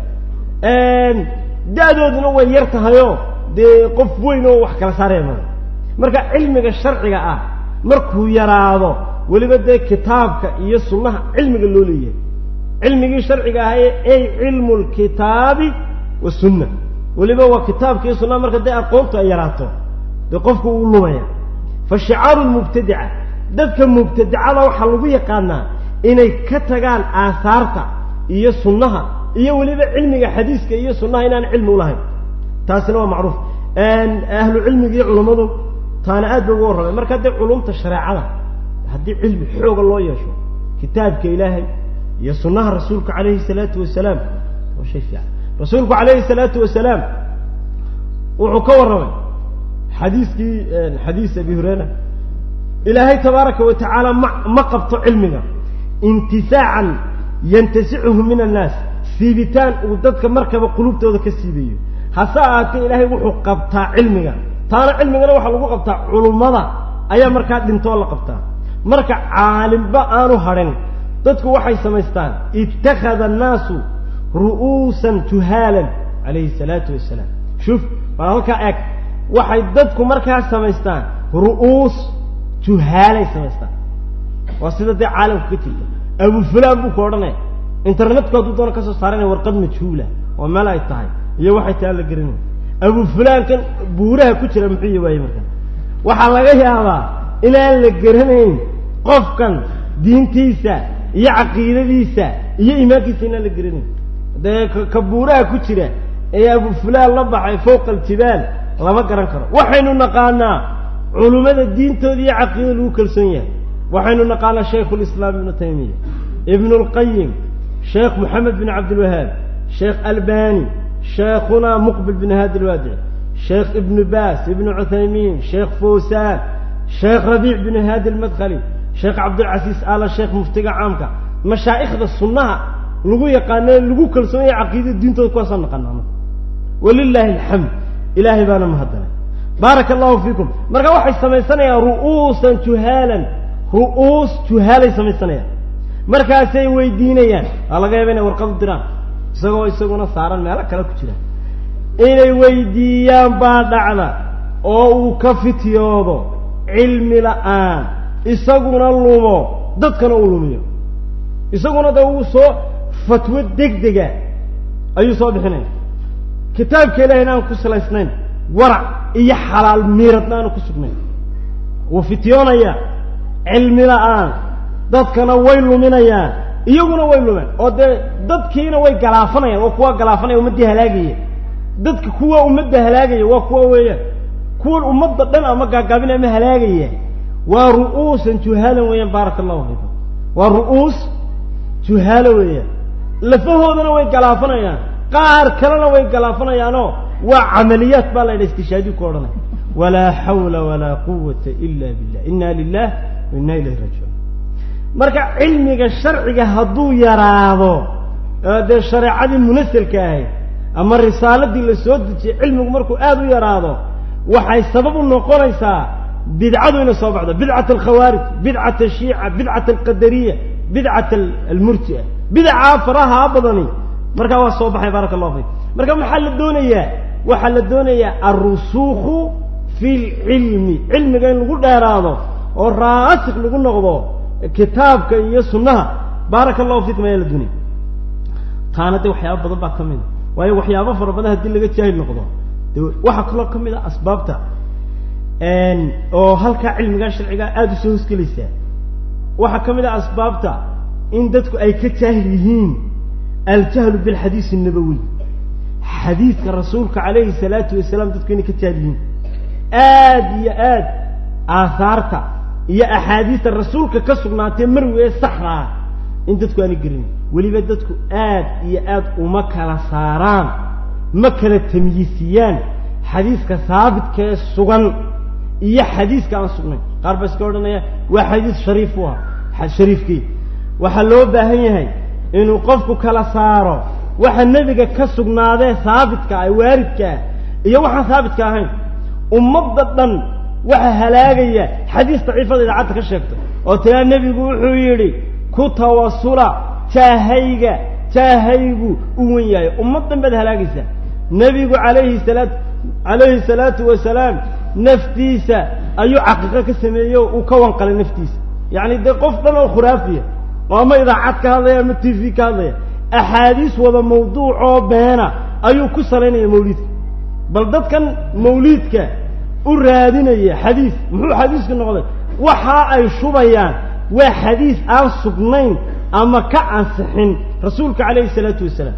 da-dooduna way yar tahayoo dee qof weyn oo wax kala saaraya mada marka cilmiga sharciga ah markuu yaraado weliba dee kitaabka iyo sunnaha cilmiga loo leeyahay cilmigii sharciga ahaye ey cilmu lkitaabi wasunna weliba waa kitaabka iyo sunnaha marka dee aqoontu ay yaraato dee qofku uu lumaya fa shicaaru lmubtadica dadka mubtadicada waxaa lagu yaqaanaa inay ka tagaan aahaarta iyo sunnaha iyo weliba cilmiga xadiiska iyo sunnaha inaan cilmi ulahayn taasina waa macruuf ahlu cilmiga iyo culummadu taana aad ba uga warramay marka haddii culumta shareecada haddii cilmi xooga loo yeesho kitaabka ilaahay iyo sunnaha rasuulka calayhi salaatu wasalaam waa shay fiican rasuulku calayhi salaatu wasalaam wuxuu ka warramay xadiiskii xadiis abi hureyra ilaahay tabaaraka wa tacaala ma ma qabto cilmiga intisaacan yantasicuhu min annaas siibitaan uu dadka markaba qulubtooda ka siibayo hase ahaatee ilaahay wuxuu qabtaa cilmiga taana cilmigana waxaa lagu qabtaa culummada ayaa markaa dhintoo la qabtaa marka caalimba aanu hadhin dadku waxay samaystaan ittakhada annaasu ru'uusan juhaalan calayhi salaatu wasalaam shuf bal halkaa eeg waxay dadku markaa samaystaan ru'uus juhaalay samaystaan waa sida dee caalamku ka jirta abu fulaan buu ku odhanaya internetku hadduu doona ka soo saaranaya warqad majhuula oo meel ay tahay iyo waxay tahay la garanay abu fulaankan buuraha ku jira muxuu yi waaye marka waxaa laga yaabaa inaan la garanayn qofkan diintiisa iyo caqiidadiisa iyo iimaankiisa inaan la garanayn dee ka buuraha ku jira ee abu fulaan la baxay fowqa aljibaal lama garan karo waxaynu naqaanaa culummada diintooda iyo caqiidada lagu kalsoon yahay waxaynu naqaanaa shaykhulislaam ibnu taymiya ibnu lqayim sheekh moxamed bin cabdilwahaab sheekh albani sheekhuna muqbil bin haadi lwaadici sheekh ibnu baas ibnu cuthaymiin sheekh fawsaan sheekh rabiic bin haadi almadkhali sheekh cabdilcasiis ala sheekh muftiga caamka mashaa'ikhda sunnaha lagu yaqaano lagu kalsoon yahay caqiidada diintooda kuwaasaan naqaanaa walilaahi alxamd ilaahay baana mahaddanay baaraka allahu fiikum marka waxay samaysanayaan ru'uusan juhaalan ru'uus juhaalay samaysanayaan markaasay weydiinayaan waa laga yaaba inay warqad u diraan isagoo isaguna saaran meelo kale ku jira inay weydiiyaan baa dhacda oo uu ka fityoodo cilmi la-aan isaguna lumo dadkana uu lumiyo isaguna de uu soo fatwo degdega ayuu soo bixinaya kitaabka ilahayna aan ku salaysnayn warac iyo xalaal miiradna aanu ku sugnayn wuu fityoonaya cilmi la-aan dadkana way luminayaan iyaguna way lumeen oo dee dadkiina way galaafanayaan waa kuwa galaafanaya ummaddii halaagaya dadka kuwa ummadda halaagaya waa kuwa weeyaan kuwan ummadda dhan ama gaagaabin ama halaagaya waa ru'uusan juhaalan weeyaan baaraka allahu fiikum waa ru'uus juhaalo weeyaan lafahoodana way galaafanayaan qaar kalena way galaafanayaanoo waa camaliyaat baa la ydha istishaadiyu ku odhanaya walaa xawla walaa quwata ila billah inna lilah wa inna ilayhi raajicuun marka cilmiga sharciga hadduu yaraado dee shareecadii munasalka ahayd ama risaaladii la soo dejiyey cilmigu markuu aada u yaraado waxay sabab u noqonaysaa bidcadu inay soo baxdo bidcat alkhawaarij bidcat ashiica bidcat alqadariya bidcat almurji'a bidacaa faraha badani markaa waa soo baxay baaraka allahu fiik marka maxaa la doonayaa waxaa la doonayaa alrusuukhu fi lcilmi cilmiga in lagu dheeraado oo raasik lagu noqdo kitaabka iyo sunnaha baaraka allahu fiikum ayaa la doonaya taana dee waxyaaba badan baa ka mid a waayo waxyaabo fara badan haddii laga jaahil noqdo de waxaa kaloo ka mid a asbaabta oo halkaa cilmigaa sharcigaa aada usoo hosgelaysaa waxaa ka mid a asbaabta in dadku ay ka jaahil yihiin aljahlu bilxadiis الnabawiy xadiidka rasuulka calayhi salaatu wasalaam dadku inay ka jaahil yihiin aad iyo aad aahaarta iyo axaadiista rasuulka ka sugnaatee marwi ee saxda ah in dadku aanay gelin weliba dadku aad iyo aad uma kala saaraan ma kala tamyiisiyaan xadiiska haabitka ee sugan iyo xadiiska aan sugnayn qaar baa iska odhanaya waa xadiis shariif u ah shariifkii waxaa loo baahan yahay inuu qofku kala saaro waxa nebiga ka sugnaadee haabitka ah waaridka ah iyo waxaan haabitka ahayn ummadda dhan waxa halaagaya xadiis daciifada idaacadda ka sheegto oo tiraa nebigu wuxuu yidhi ku tawasula jaahayga jaahaygu u wen yahay ummad dhan baad halaagaysaa nebigu alayhi salaat calayhi salaatu wasalaam naftiisa ayuu caqiiqo ka sameeyey oo uu ka wanqalay naftiisa yacni dee qof dhan oo khuraafiya oo ama idaacad ka hadlaya ama t v ka hadlaya axaadiis wada mawduucoo beena ayuu ku salaynaya mawliidka bal dadkan mawliidka u raadinaya xadiis muxuu xadiisku noqday waxa ay shubayaan waa xadiis aan sugnayn ama ka ansixin rasuulka calayhi salaatu wasalaam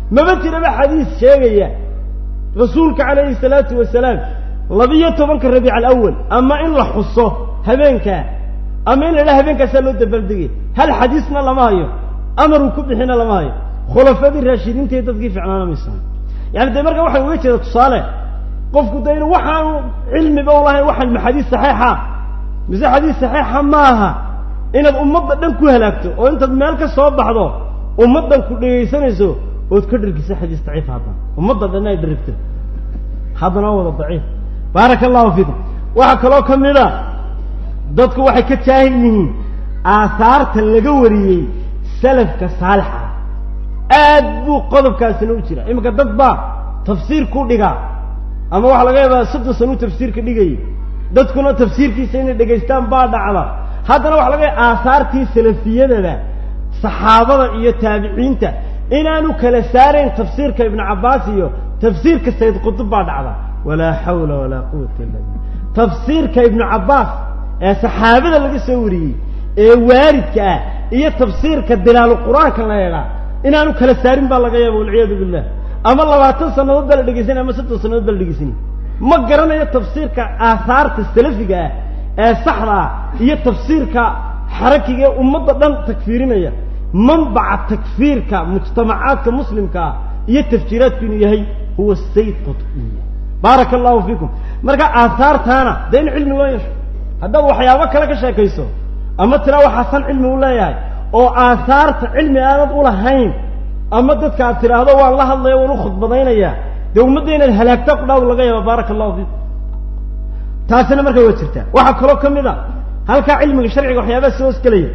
maba jiraba xadiis sheegaya rasuulka calayhi salaatu wasalaam labiyo tobanka rabiic alawal ama in la xuso habeenkaa ama in la idhaha habeenkaasaa loo dabaaldegay hal xadiisna lama hayo amaruu ku bixina lama hayo khulafadii raashidiinta iyo dadkii ficnaana maysan yani dee marka waxaan uga jeeda tusaale qofku de inu waxaanu cilmiba u lahayn waxaan ma xadiis saxiixa mise xadiis saxiixa maaha inaad ummadda dhan ku halaagto oo intaad meel ka soo baxdo ummaddan ku dhegaysanayso ood ka dhargisa xadiis daciif haddana ummadda dhan ay dharigto haddana waa wada daciif baaraka allahu fiikum waxaa kaloo ka mid a dadku waxay ka jaahil yihiin aahaarta laga wariyey salafka saalixa aad buu qodobkaasina u jira iminka dad baa tafsiir ku dhigaa ama waxaa laga yaabaa soddon sano u tafsiirka dhigayay dadkuna tafsiirkiisa inay dhegaystaan baa dhacda haddana waxa laga yaaba aahaartii salafiyadada saxaabada iyo taabiciinta inaanu kala saarayn tafsiirka ibnu cabbaas iyo tafsiirka sayd qutub baa dhacda walaa xawla walaa quwata illa billah tafsiirka ibnu cabbaas ee saxaabada laga soo wariyey ee waaridka ah iyo tafsiirka dilaalu qur-aanka la eedhaa inaanu kala saarin baa laga yaaba walciyaadu billah ama labaatan sannadood baa la dhegeysanay ama soddon sannadood baa la dhegeysanay ma garanayo tafsiirka aahaarta salafiga ah ee saxda ah iyo tafsiirka xarakiga ee ummadda dhan takfiirinaya manbaca takfiirka mujtamacaadka muslimkaa iyo tafjiiraadku inuu yahay huwa sayd qutbiya baaraka allahu fiikum marka aahaartaana dee in cilmi loo yeesho haddaad waxyaabo kale ka sheekayso ama tiraa waxaasan cilmi u leeyahay oo aahaarta cilmi aanad u lahayn ama dadka aad tidhaahdo waan la hadlaya waan u khudbadaynaya dee ummadda inaad halaagta qudhaawd laga yaaba baaraka allahu fiikum taasina marka waa jirtaa waxaa kaloo ka mid a halkaa cilmiga sharciga waxyaabaha soo hosgelaya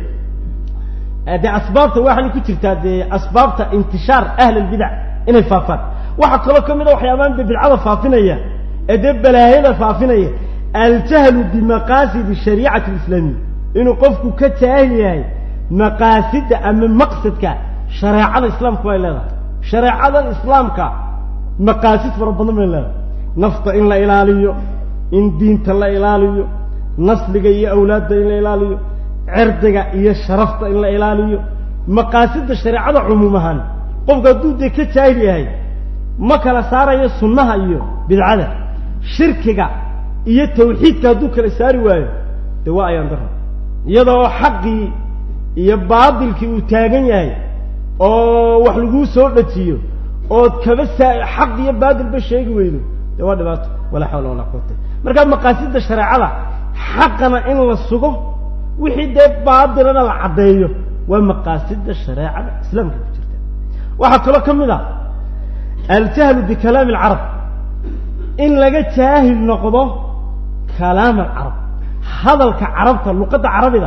dee asbaabta waxay ku jirtaa dee asbaabta intishaar ahl albidac inay faafaan waxaa kaloo ka mid a waxyaabahan dee bidcada faafinaya ee dee balaayada faafinaya aljahlu bimaqaasidi shariicati alislaamiya inuu qofku ka jaahil yahay maqaasida ama maqsadka shareecada islaamku ay leedahay shareecada islaamka maqaasid fara badan bay leedahay nafta in la ilaaliyo in diinta la ilaaliyo nasliga iyo awlaadda in la ilaaliyo cirdiga iyo sharafta in la ilaaliyo maqaasida shareecada cumuum ahaan qofku hadduu dee ka jaahil yahay ma kala saarayo sunnaha iyo bidcada shirkiga iyo tawxiidka hadduu kala saari waayo dee waa ayaan daro iyadoo xaqii iyo baadilkii uu taagan yahay oo wax laguu soo dhajiyo ood kaba saa xaq iyo baadilba sheegi weydo dee waa dhibaato walaa xawla walaa quwata markaa maqaasida shareecada xaqana in la sugo wixii dee baadilana la caddeeyo waa maqaasida shareecada islaamka ku jirta waxaa kaloo ka mid ah aljahlu bikalaami alcarab in laga jaahil noqdo kalaam alcarab hadalka carabta luqadda carabiga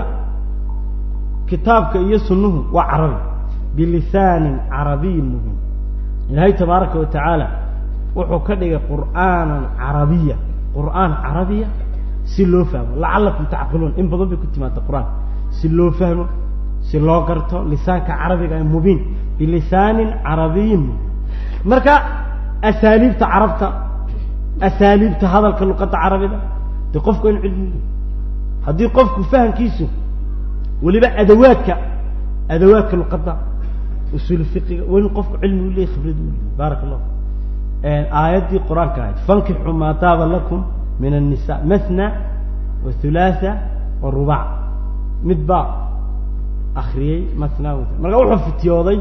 kitaabka iyo sunnuhu waa carabi bilisaanin carabiyin mubiin ilaahay tabaaraka wa tacaala wuxuu ka dhigay qur'aanan carabiya qur'aan carabiya si loo fahmo lacallakum tacqiluun in badan bay ku timaada qur-aanka si loo fahmo si loo garto lisaanka carabiga ee mubiin bilisaanin carabiyin mubiin marka asaaliibta carabta asaaliibta hadalka luqadda carabida dee qofku in cilmi haddii qofku fahamkiisu weliba adawaadka adawaadka luqadda usuul fiqiga waa in qofku cilmi u leeyahy khibrad u leeyahy baaraka allah aayaddii qur-aanka ahayd fankixuu maa taaba lakum min الnisa mathna wa hulaatha wa rubac mid baa akriyey mathna wa marka wuxuu fitiyooday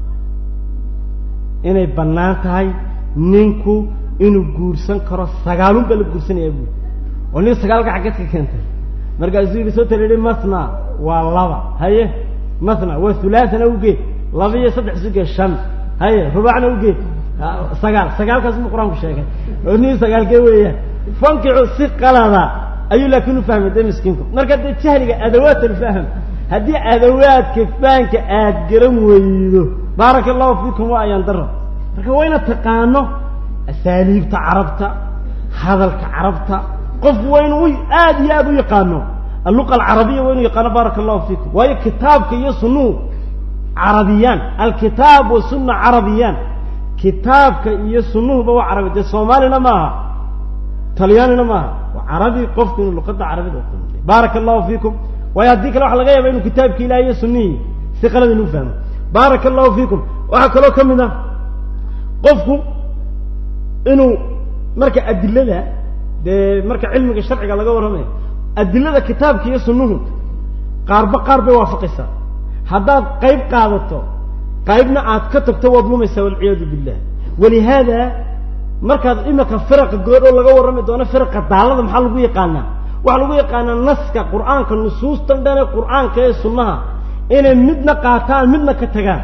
inay bannaan tahay ninku inuu guursan karo sagaalun baa la guursanayaa buuri oo nin sagaalka xaggeed ka keentay markaasuu yidhi soo talihi mathna waa laba haye mathna waa hulaathana ugeed laba iyo saddex suge shan haye rubacna ugeed sagaal sagaalkaas buu qur-aanku sheegay oo nin sagaalkee weeyaan fankicu si qalada ayuu laakiin u fahmay dee miskiinku marka dee jahliga adawaat alfahm haddii adawaadka fahanka aad garan weydo baaraka allahu fiikum waa ayaan daro marka waa ina taqaano asaaliibta carabta hadalka carabta qof waa inu aad iyo aad u yaqaano alluqa alcarabiya waa inu yaqaano baaraka allahu fiikum waayo kitaabka iyo sunnuhu carabiyaan alkitaab wasunna carabiyaan kitaabka iyo sunnuhuba waa carabi dee soomaalina maaha talyaanina maaha waa carabi qofku inuu luqadda carabida uqamitay baaraka allahu fiikum waayo haddii kale waxa laga yaaba inuu kitaabki ilahi iyo sunnihii si qalad inuu fahmo baaraka allahu fiikum waxaa kaloo ka mid ah qofku inuu marka adilada dee marka cilmiga sharciga laga warramayo adilada kitaabka iyo sunnuhu qaarba qaar bay waafaqaysaa haddaad qayb qaadato qaybna aad ka tagto waad lumaysaa walciyaadu billah walihaada markaad imika firaqa goodho laga warrami doono firaqa daalada maxaa lagu yaqaanaa waxaa lagu yaqaanaa naska qur-aanka nusuustan dhane qur-aanka ee sunnaha inay midna qaataan midna ka tagaan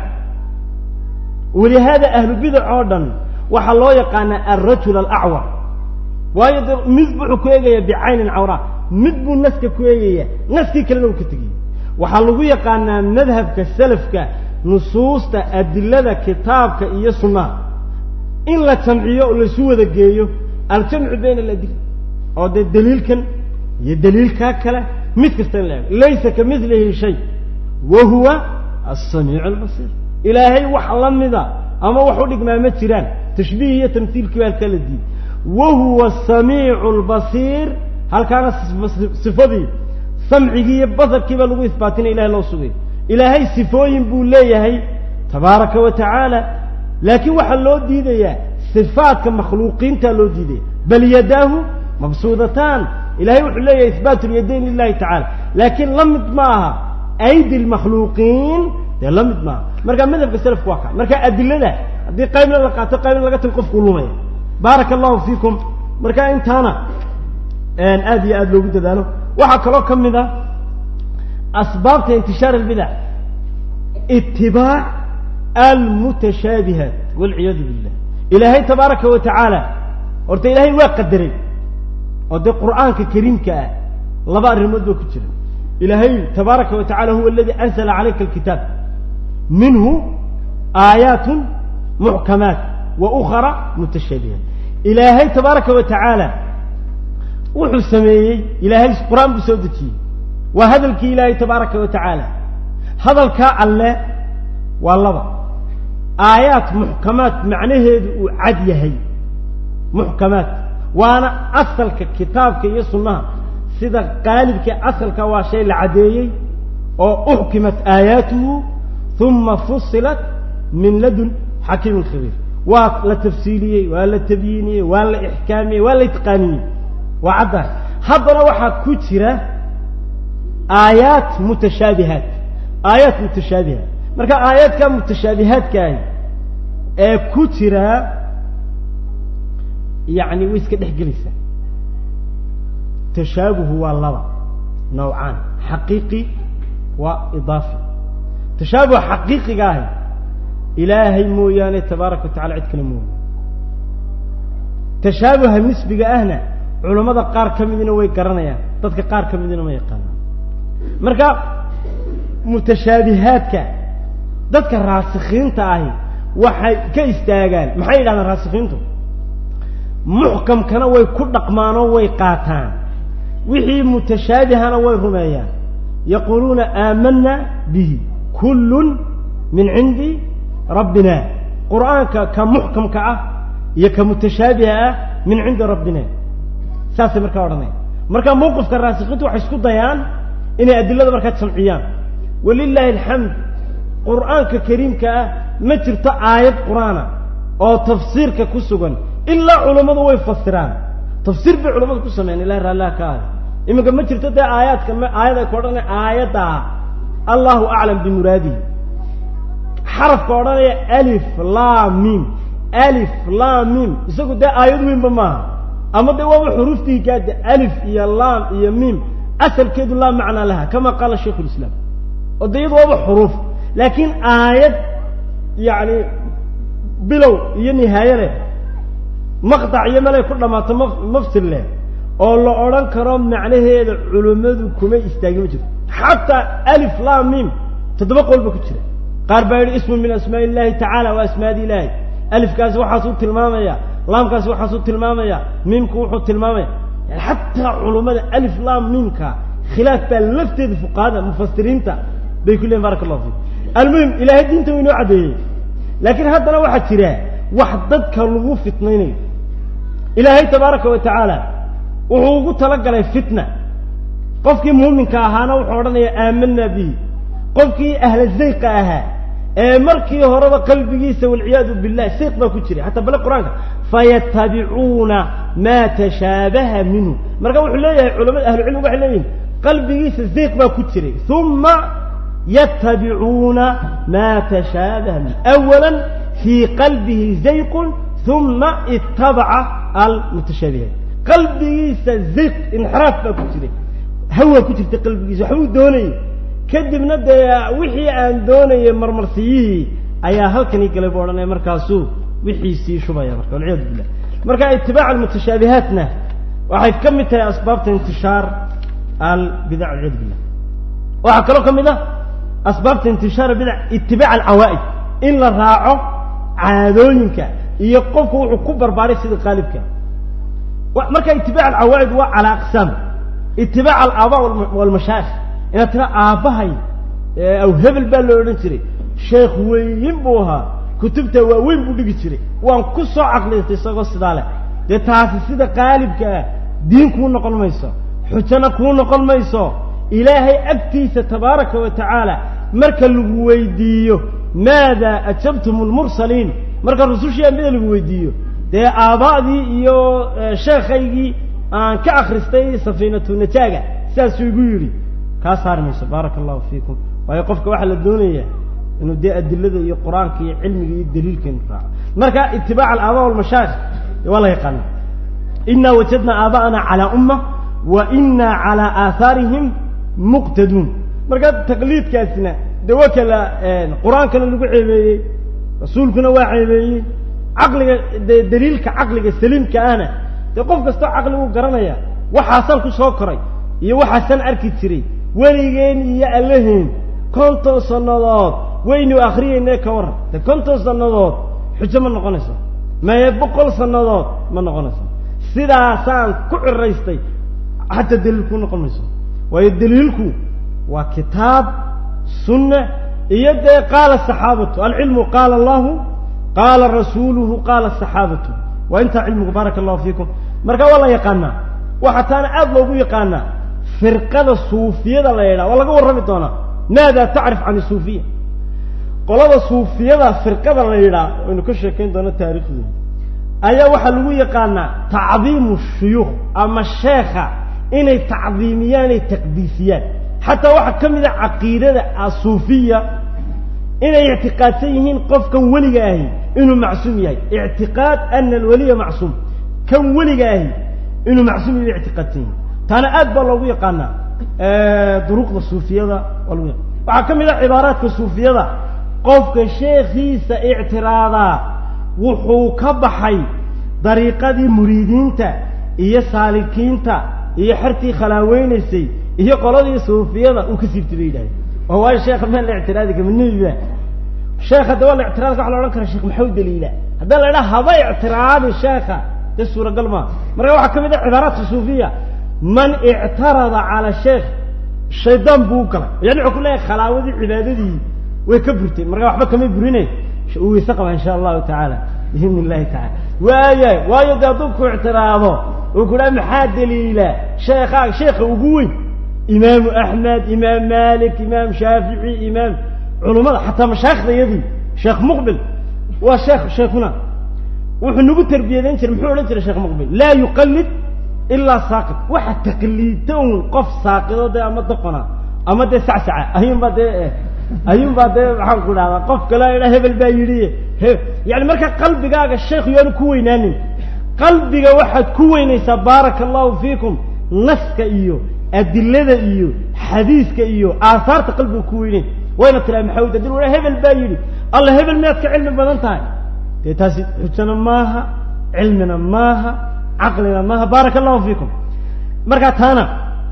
walihaada ahlu bidac oo dhan waxaa loo yaqaanaa alrajul alacwar waayo de mid wuxuu ku eegayaa bicaynin cawraa mid buu naska ku eegayaa naskii kalena uu ka tegayay waxaa lagu yaqaanaa madhabka salafka nusuusta adilada kitaabka iyo sunnaha in la jamciyo oo laisu wada geeyo aljamcu bayna aladila oo dee daliilkan iyo daliilkaa kale mid kasta in la eego laysa ka milihi shay wa huwa asamiicu albasiir ilaahay wax la mida ama wax u dhigmaa ma jiraan tashbiih iyo tamhiilkii baa halkaa la diiday wa huwa asamiicu albasiir halkaana sifadii samcigii iyo basarkii baa lagu isbaatinaya ilahay loo sugay ilaahay sifooyin buu leeyahay tabaaraka wa tacaala laakiin waxaa loo diidayaa sifaadka makhluuqiintaa loo diidaya bal yadaahu mabsuudataan ilahay wuxuu leeyahay ihbaatu lyadayn lilahi tacala laakiin la mid ma aha aydi lmakhluuqiin dee la mid maaha marka madhabka selafku waa kaa marka adilada haddii qaybna la qaato qaybna laga tago qofkuu lumaya baaraka allahu fiikum marka intaana aada iyo aada loogu dadaalo waxaa kaloo ka mid a asbaabta intishaar albidac itibaac almutashaabihaat walciyaadu billah ilaahay tabaaraka wa tacaala horta ilaahay waa qadaray oo dee qur'aanka kariimka ah laba arrimood baa ku jira ilaahay tabaaraka wa tacala huwa aladi anzala calayka alkitaab minhu aayaatun muxkamaat wa ukhara mutashaabihaat ilaahay tabaaraka wa tacaala wuxuu sameeyey ilaahay qur-aan buu soo dejiyey waa hadalkii ilaahay tabaaraka wa tacaala hadalkaa alle waa laba aayaat muxkamaat macnaheedu uu cad yahay muxkamaat waana asalka kitaabka iyo sunnaha sida qaalibka asalka waa shay la caddeeyey oo uxkimat aayaatuhu uma fusilat min ladun xakiimin khabiir waa la tafsiiliyey waa la tabyiiniyey waa la ixkaamiyey waa la itqaaniyey waa caddaas haddana waxaa ku jira aayaat mutashaabihaat aayaat mutashaabihaat marka aayaadka mutashaabihaadkaahi ee ku jira yacni way iska dhex gelaysaa tashaabuhu waa laba nawcaan xaqiiqi waa idaafi tashaabuha xaqiiqiga ahi ilaahay mooyaane tabaaraka wa tacala cid kale mooya tashaabuha nisbiga ahna culammada qaar ka midina way garanayaan dadka qaar ka midina ma yaqaanaan marka mutashaabihaadka dadka raasikiinta ahi waxay ka istaagaan maxay yidhahdaan raasikiintu muxkamkana way ku dhaqmaanoo way qaataan wixii mutashaabihana way rumeeyaan yaquuluuna aamana bihi kullun min cindi rabbina qur'aanka ka muxkamka ah iyo ka mutashaabiha ah min cindi rabbina saasay markaa odhanaya marka mawqifka raasikiintu waxay isku dayaan inay adilada markaa jamciyaan walilaahi alxamd qur'aanka kariimka ah ma jirto aayad qur-aana oo tafsiirka ku sugan ilaa culammadu way fasiraan tafsiir bay culamadu ku sameeyaan ilahi raalliha ka aada iminka ma jirto dee aayaadka aayad ay ku odhanaya aayaddaa allahu aclam bimuraadihi xarafka odhanaya alif laa mim alif laa mim isagu dee aayad weynba maaha ama dee waaba xuruuftii gaade alif iyo laam iyo mim asalkeedu laa macnaa laha kama qaala shaykhu lislaam oo dee iyadu waaba xuruuf laakiin aayad yacni bilow iyo nihaaye leh maqtac iyo melay ku dhammaato ma mafsir leh oo la odhan karo macnaheeda culimmadu kuma istaagi ma jirto xataa alif laa mim toddoba qolba ku jira qaar baa yidhi ismu min asmaa illahi tacaala waa asmaadi ilaahi alifkaasi waxaasuu tilmaamaya laamkaasi waxaasuu tilmaamaya miimku wuxuu tilmaamaya yani xataa culummada alif laam miimka khilaaf baa lafteeda fuqahada mufasiriinta bay ku leeyiin baraka allahu fiik almuhim ilaahay diinta wa inoo caddeeyey laakiin haddana waxaa jira wax dadka lagu fitnaynayo ilaahay tabaaraka wa tacaala wuxuu ugu talagalay fitna qofkii muuminka ahaana wuxuu odhanaya aamanaa bihi qofkii ahla zayqa ahaa ee markii horeba qalbigiisa walciyaadu billah siiq baa ku jiray hataa bale qur-aanka fayatabicuuna maa tashaabaha minhu marka wuxuu leeyahay culamada ahlucilmigu waxay leeyihin qalbigiisa siiq baa ku jiray uma yatabicuuna maa tashaabaha minhu awala fii qalbihi zayqun uma itabaca almutashaabihaat qalbigiisa zayq inxiraaf baa ku jiray hawa ku jirta qalbigiisa waxbuu doonayay kadibna dee wixii aan doonayay marmarsiyihii ayaa halkanii galay bu odhanaya markaasuu wixiisii shubaya marka walciyadu billah marka itibaac almutashaabihaatna waxay ka mid tahay asbaabta intishaar albidac walciyadu billah waxaa kaloo ka mid ah asbaabta intishaar albidac itibaac alcawaa'id in la raaco caadooyinka iyo qofku wuxuu ku barbaaray sida qaalibka marka itibaac alcawaa'id waa calaa aqsaam itibaac alaabaa walmashaayikh inaad tira aabbahay aw hebel baa loo odhan jiray sheekh weyn buu ahaa kutubta waaweyn buu dhigi jiray waan ku soo caqliystay isagoo sidaa leh dee taasi sida qaalibka ah diin kuu noqon mayso xujana kuu noqon mayso ilaahay agtiisa tabaaraka wa tacaala marka lagu weydiiyo maada ajabtum lmursaliin marka rusushii ambida lagu weydiiyo dee aaba'dii iyo sheekhaygii aan ka akristay safiinatu najaaga sidaasuu igu yidhi kaa saari mayso baaraka allahu fiikum waayo qofka waxaa la doonayaa inuu dee adilada iyo qur-aanka iyo cilmiga iyo daliilka inu raaco marka itibaac alaaba walmashaayikh waa la yaqaana inaa wajadna aaba'ana calaa umma wa inaa calaa aahaarihim muqtaduun marka taqliidkaasina de waa kala qur-aankana lagu ceebeeyey rasuulkuna waa ceebeeyey caqliga de daliilka caqliga saliimka ahna dee qof kastoo caqligu garanaya waxaasaan ku soo koray iyo waxaasaan arki jiray weligeen iyo allaheen konton sannadood waynu akriyeynee ka warran de konton sannadood xujo ma noqonayso maye boqol sannadood ma noqonayso sidaasaan ku ciraystay xataa daliilku noqon mayso waayo daliilku waa kitaab sunna iyo dee qaala saxaabatu alcilmu qaala allahu qaala rasuuluhu qaala saxaabatu waa intaa cilmigu baaraka allahu fiikum marka waa la yaqaanaa waxaa taana aada loogu yaqaanaa firqada suufiyada la yidhaha waa laga warrami doonaa maada tacrif can isuufiya qolada suufiyada firqada la yidhaah waynu ka sheekayn doona taariikhdooda ayaa waxaa lagu yaqaanaa tacdiimu shuyuukh ama sheekha inay tacdiimiyaan ay taqdiisiyaan xataa waxaa ka mid a caqiidada asuufiya inay ictiqaadsan yihiin qofkan weliga ahi inuu macsuum yahay ictiqaad ana alweliya macsuum kan weliga ahi inuu macsuum yahay ictiqaadsan yihin taana aad baa loogu yaqaanaa duruqda suufiyada waa lagu yaqana waxaa ka mid a cibaaraadka suufiyada qofka sheekhiisa ictiraadaa wuxuu ka baxay dariiqadii muriidiinta iyo saalikiinta iyo xertii khalaaweynaysa iyo qoladii suufiyada uu ka siibtay bay yidhahdeen oo waayo sheekha meel la ictiraadi kama nebiba sheekh hadda waa la ictiraadka waxa la odhan kara sheekh maxuu daliila haddii la idhaha haba ictiraadi sheekha dee suuragal maa marka waxaa ka mid a cibaaraadka suufiya man ictarada cala sheekh shaydaan buu u galay yani wuxuu ku leeyahay khalaawadi cibaadadii way ka burteen marka waxba kamay burine uu weyse qaba insha allahu tacaala biidni illahi tacala waaya waayo dee hadduu ku ictiraado uu ku dhaha maxaa daliila sheekhaa sheekha ugu weyn imaamu axmed imaam malik imaam shaafici imaam culummada xataa mashaayikhda iyadii sheekh muqbil waa sheekh sheekuna wuxuu nagu tarbiyadeyn jiray muxuu odhan jiray sheekh muqbil laa yuqalid ilaa saaqid waxa taqliida un qof saaqido dee ama doqona ama dee sacsaca ayuunbaa dee ayuunbaa dee maxaan ku dhahdaa qof kale idha hebel baa yidhi he yani marka qalbigaaga sheekh yaanu ku weynaanin qalbiga waxaad ku weynaysaa baaraka allahu fiikum naska iyo adilada iyo xadiiska iyo aahaarta qalbiga ku weyneyn wayna tiraa maxamed adil wa hebel baa yidhi alla hebel miyaad ka cilmi badan tahay dee taasi xujana maaha cilmina maaha caqlina maaha baaraka allahu fiikum markaa taana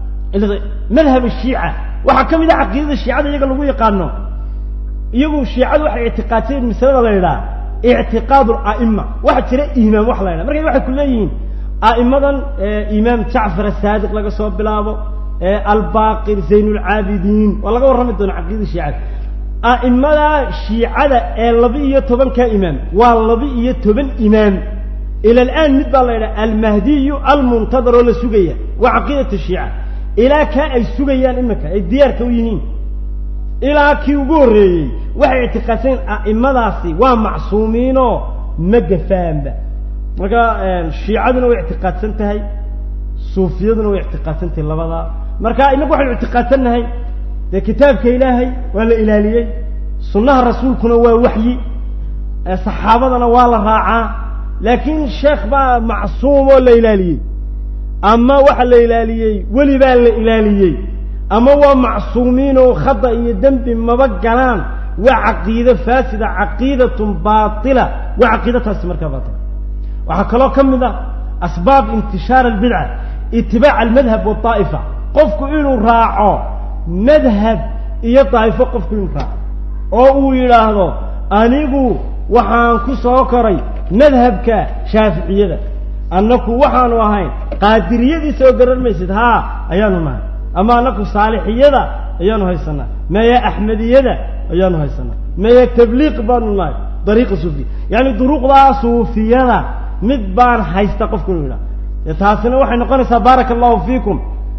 madhab shiica waxaa ka mid a caqiidada shiicada iyaga lagu yaqaano iyagu shiicadu waxay ictiqaadsayeen masalada la yidhaha ictiqaad ala'ima waxaa jira imaam wax la yidhaha marka waxay ku leeyihiin a'imadan imaam jacfar asaadiq laga soo bilaabo albaqir zayn lcaabidiin waa laga warrami doona caqiidada shiicada a'imada shiicada ee laba iyo tobanka imaam waa laba iyo toban imaam ila alaan mid baa la yidhaha almahdiyu almuntadar oo la sugaya waa caqiidat shiica ilaa kaa ay sugayaan iminka ay diyaarka u yihiin ilaa kii ugu horreeyey waxay ictiqaadsan a'imadaasi waa macsuumiinoo ma gafaanba marka shiicaduna way ictiqaadsan tahay suufiyaduna way ictiqaadsan tahay labadaa marka inagu waxaynu ictiqaadsannahay dee kitaabka ilaahay waa la ilaaliyey sunnaha rasuulkuna waa waxyi saxaabadana waa la raacaa laakiin sheekh baa macsuum oo la ilaaliyey ama waxa la ilaaliyey weli baa la ilaaliyey ama waa macsuumiin oo khada iyo dembi maba galaan waa caqiide faasida caqiidatun baatila waa caqiidataasi markaa baatila waxaa kaloo ka mid ah asbaab intishaar albidca itibaac almadhab waaa'ifa qofku inuu raaco madhab iyo daa'ifo qofku inuu raaco oo uu yidhaahdo anigu waxaan ku soo koray madhabka shaaficiyada annaku waxaanu ahayn qaadiriyadii soo garan maysid haa ayaanu nahay ama annaku saalixiyada ayaanu haysanaa maya axmediyada ayaanu haysanaa maya tabliiq baanu nahay dariiqa suufiya yacni duruuqdaa suufiyada mid baan haysta qofku inuu yidhaha dee taasina waxay noqonaysaa baaraka allahu fiikum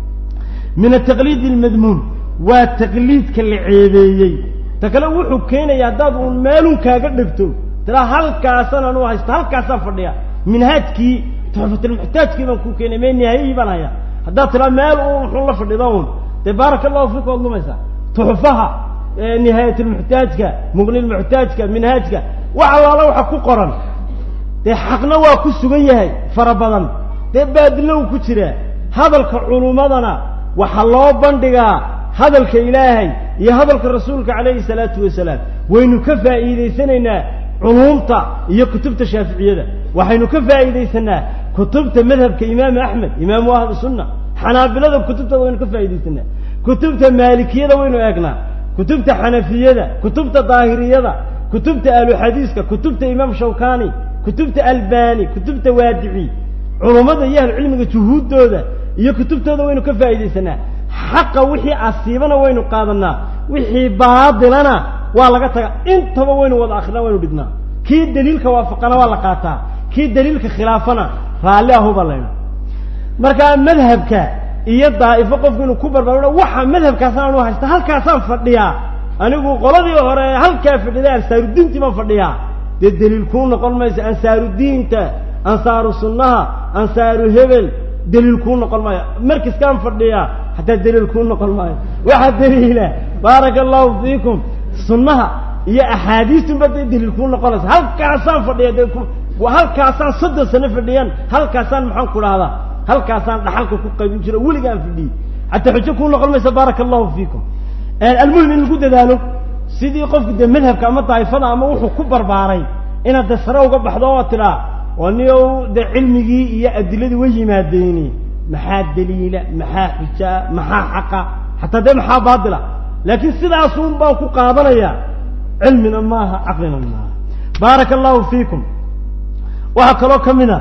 min ataqliid almadmuum waa taqliidka la ceebeeyey ta kale wuxuu keenaya haddaad uun meelun kaaga dhegto tiraa halkaasaan anu haysta halkaasaan fadhiya minhaajkii tuxfatilmuxtaajkii baan ku keenay mee nihaayihii baan hayaa haddaad tiraa meel uun wuxuu la fadhida uun dee baaraka allahu fiikum waad lumaysaa tuxfaha nihaayatulmuxtaajka muqnilmuxtaajka minhaajka wax allaala waxa ku qoran dee xaqna waa ku sugan yahay fara badan dee baadilna uu ku jiraa hadalka culummadana waxaa loo bandhigaa hadalka ilaahay iyo hadalka rasuulka calayhi salaatu wasalaam waynu ka faa'iidaysanaynaa culuumta iyo kutubta shaaficiyada waxaynu ka faa'iidaysanaa kutubta madhabka imaamu axmed imaamu ahlu sunna xanaabilada kutubtooda waynu ka faa'iidaysanaa kutubta maalikiyada waynu eegnaa kutubta xanafiyada kutubta daahiriyada kutubta ahluxadiiska kutubta imaam shawkani kutubta albani kutubta waadici culummada iyo ahlucilmiga juhuuddooda iyo kutubtooda waynu ka faa'iidaysanaa xaqa wixii asiibana waynu qaadanaa wixii baadilana waa laga taga intaba waynu wada akrinaa waynu dhignaa kii daliilka waafaqana waa la qaataa kii daliilka khilaafana raalli ahuba layna markaa madhabka iyo daa'ifo qofku inuu ku barbaaro waxa madhabkaasaan anu haysta halkaasaan fadhiyaa anigu qoladii hore halkaa fadhiday ansaarudiintii baan fadhiyaa dee daliil kuu noqon mayso ansaarudiinta ansaaru sunnaha ansaaru hebel daliil kuu noqon maayo markiskaan fadhiyaa hataa daliil kuu noqon maayo waxaa daliila baaraka allahu fiikum sunnaha iyo axaadiistunba dee daliil kuu noqonaysa halkaasaan fadhiya dee halkaasaan soddon sano fadhiyan halkaasaan maxaan ku dhahdaa halkaasaan dhaxalka ku qaybin jiro weligaan fadhiyey hataa xujo kuu noqon maysa baaraka allahu fiikum almuhim in lagu dadaalo sidii qofku dee madhabka ama daa'ifada ama wuxuu ku barbaaray inaad dee sare uga baxdo oo tidhaa oo niyow dee cilmigii iyo adiladii way yimaadeeni maxaa daliila maxaa xujaa maxaa xaqa xataa dee maxaa baatila laakiin sidaasun baan ku qaadanayaa cilmina maaha caqlina maaha baaraka allahu fiikum waxaa kaloo ka mid a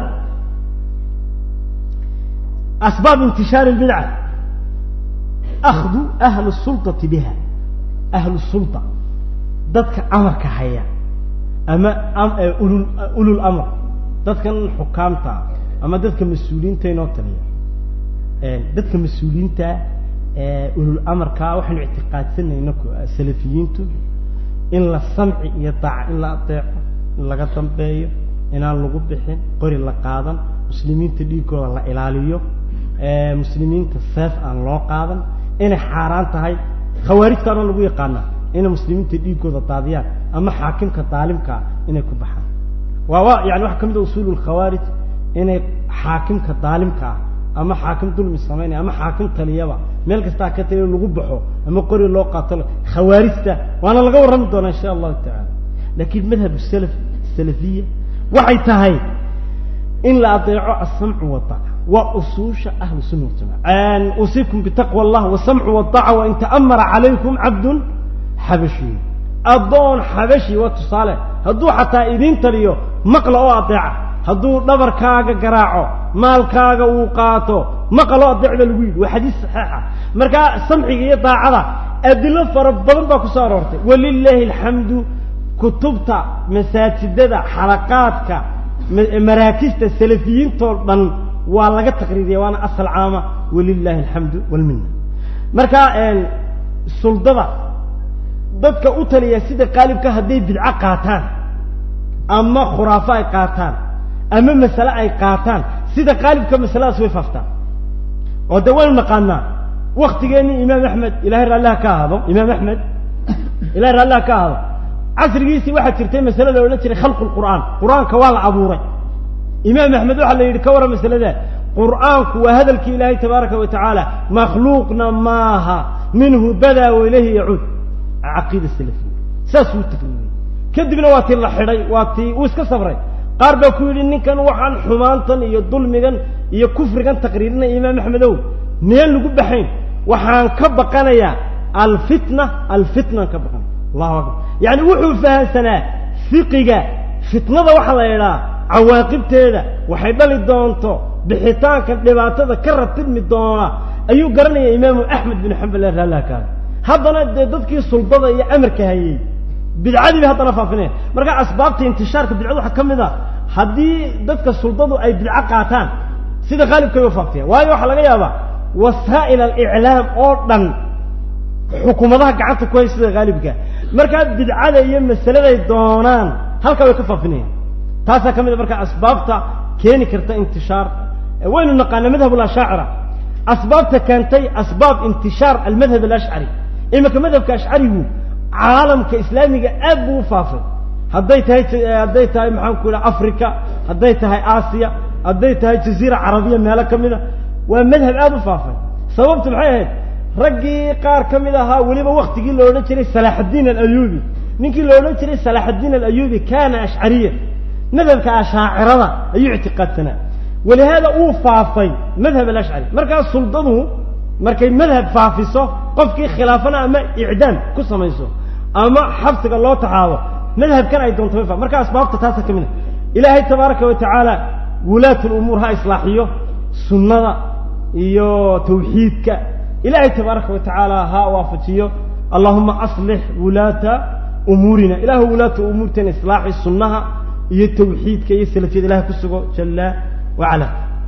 asbaab intishaari lbidca akhdu ahlu sulطati biha ahlu sulطa dadka amarka haya ama ulul ulul amr dadkan xukaamta ama dadka mas-uuliyiinta inoo taliya dadka mas-uuliyiinta ulul amarka waxaynu ictiqaadsanayna salafiyiintu in la samci iyo daaca in la adeeco in laga dambeeyo inaan lagu bixin qori la qaadan muslimiinta dhiigooda la ilaaliyo muslimiinta seef aan loo qaadan inay xaaraan tahay khawaarijtaana lagu yaqaanaa inay muslimiinta dhiigooda daadiyaan ama xaakimka daalimkaa inay ku baxaan waa wa yani waxaa ka mid a usuulu lkhawaarij inay xaakimka daalimka ah ama xaakim dulmi samaynaya ama xaakim taliyaba meel kastaa ka taliya lagu baxo ama qori loo qaato khawaarijta waana laga warrami doonaa insha allahu tacala laakiin madhab salaf salafiya waxay tahay in la adeeco asamcu wadaaca waa usuusha ahlu sunna waljamaca usiikum bitaqwa allah wasamcu wadaaca wain ta'amara calaykum cabdun xabashiy addoon xabashi waa tusaale hadduu xataa idiin taliyo maqla oo adeeca hadduu dhabarkaaga garaaco maalkaaga uu qaato maqaloo adeec ba lagu yidhi waa xadiis saxiixa markaa samciga iyo daacada adilo fara badan baa ku soo aroortay walilaahi alxamdu kutubta masaajidada xalaqaadka maraakista salafiyiintoo dhan waa laga taqriiriya waana asal caama walilahi alxamdu walmina marka suldada dadka u taliya sida qaalibka hadday bidco qaataan ama khuraafo ay qaataan ama masale ay qaataan sida qaalibka masaladaas way faaftaan oo de waynu naqaanaa waktigeennii imaam axmed ilahay raalliha ka ahaado imaam axmed ilahay raalliha ka ahaado casrigiisii waxaa jirtay masale la odhan jiray khalqu lqur'aan qur-aanka waa la abuuray imaam axmed waxaa la yidhi ka warran masalada qur'aanku waa hadalkii ilaahay tabaaraka wa tacaala makhluuqna maaha minhu badaa wa ilayhi yacuud caqiida salafiya saasuu taqriiriyey kadibna waa tii la xidhay waa tii uu iska sabray qaar baa ku yidhi ninkan waxaan xumaantan iyo dulmigan iyo kufrigan taqriirinaya imaam axmedow miyaan lagu baxayn waxaan ka baqanayaa alfitna alfitnaan ka baqanaya allahu akbar yacni wuxuu fahamsanaa fiqiga fitnada waxaa la idhaha cawaaqibteeda waxay dhali doonto bixitaanka dhibaatada ka ratibmi doona ayuu garanaya imaamu axmed bin xambal ee raalliha kaada haddana dee dadkii suldada iyo amarka hayey bidcadii bay haddana faafinaya marka asbaabta intishaarka bidcada waxaa ka mid a haddii dadka suldadu ay bidco qaataan sida qaalibkay u faafiyaan waayo waxaa laga yaabaa wasaa'il aliclaam oo dhan xukuumadaha gacanta ku hay sida qaalibka markaa bidcada iyo masaladay doonaan halkaa way ka faafinayaan taasaa ka mid a marka asbaabta keeni karta intishaar waynu naqaana madhab lashaacira asbaabta keentay asbaab intishaar almadhab alashcari iminka madhabka ashcarigu caalamka islaamiga aad buu u faafay hadday tahay hadday tahay maxaan ku idhaha africa hadday tahay aasiya hadday tahay jaziira carabiya meelo ka mid a waa madhab aada u faafay sababtu maxay ahayd raggii qaar ka mid ahaa weliba waktigii la odhan jiray salaaxaddiin alayubi ninkii la odhan jiray salaaxaddiin alayubi kana ashcariya madhabka ashaacirada ayuu ictiqaadsanaa walihaada uu faafay madhab alashcari markaas suldadu markay madhab faafiso qofkii khilaafana ama icdaam ku samayso ama xabsiga loo taxaabo madhabkan ay doonto way fa marka asbaabta taasa ka mid a ilaahay tabaaraka wa tacaala wulaat lumuur ha islaaxiyo sunnada iyo tawxiidka ilaahay tabaaraka wa tacaala ha waafajiyo allahuma aslix wulaata umuurina ilahu wulaata umuurteena islaaxi sunnaha iyo tawxiidka iyo salafiyada ilahay ku sugo jala wacala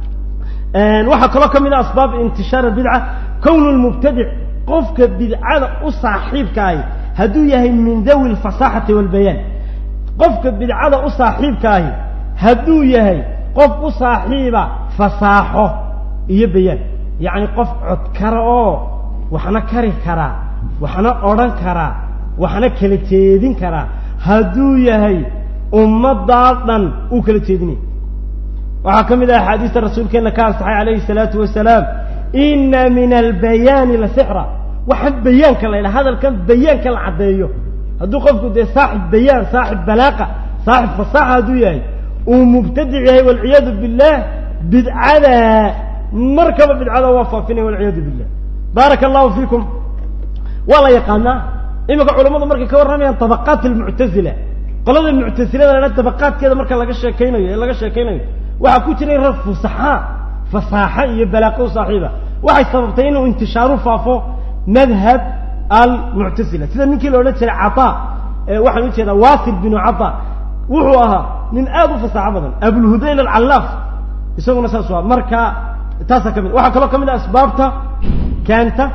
waxaa kaloo ka mid a asbaab intishaar bidca kownu lmubtadic qofka bidcada u saaxiibkaahi hadduu yahay min dawi lfasaxati walbayaan qofka bidcada u saaxiibkaahi hadduu yahay qof u saaxiiba fasaaxo iyo bayaan yacni qof codkara oo waxna kari karaa waxna odhan karaa waxna kala jeedin karaa hadduu yahay ummaddaa dhan uu kala jeedinaya waxaa ka mid ah axaadiista rasuulkeenna ka ansaxay calayhi salaatu wasalaam ina min albayaani la sixra waxaan bayaanka la ydhaha hadalkan bayaanka la caddeeyo hadduu qofku dee saaxib bayaan saaxib balaaqa saaxib fasaaxa hadduu yahay uu mubtadic yahay walciyaadu billah bidcada markaba bidcada waa faafinaya walciyaadu billah baaraka allahu fiikum waa la yaqaanaa iminka culammadu markay ka warramayaan tabaqaat almuctasila qolada muctasilada la ydhaha tabaqaadkeeda marka laga sheekaynayo ee laga sheekaynayo waxaa ku jiray rag fusaxaa fasaaxa iyo balaaqo u saaxiiba waxay sababtay inuu intishaaru faafo madhab almuctasila sida ninkii la odhan jiray cataa waxaan ujeedaa wasil binu cataa wuxuu ahaa nin aad u fasaaxo badan abulhudayl alcallaaf isaguna saas u aha marka taasaa ka mid waxaa kaloo ka mid ah asbaabta keenta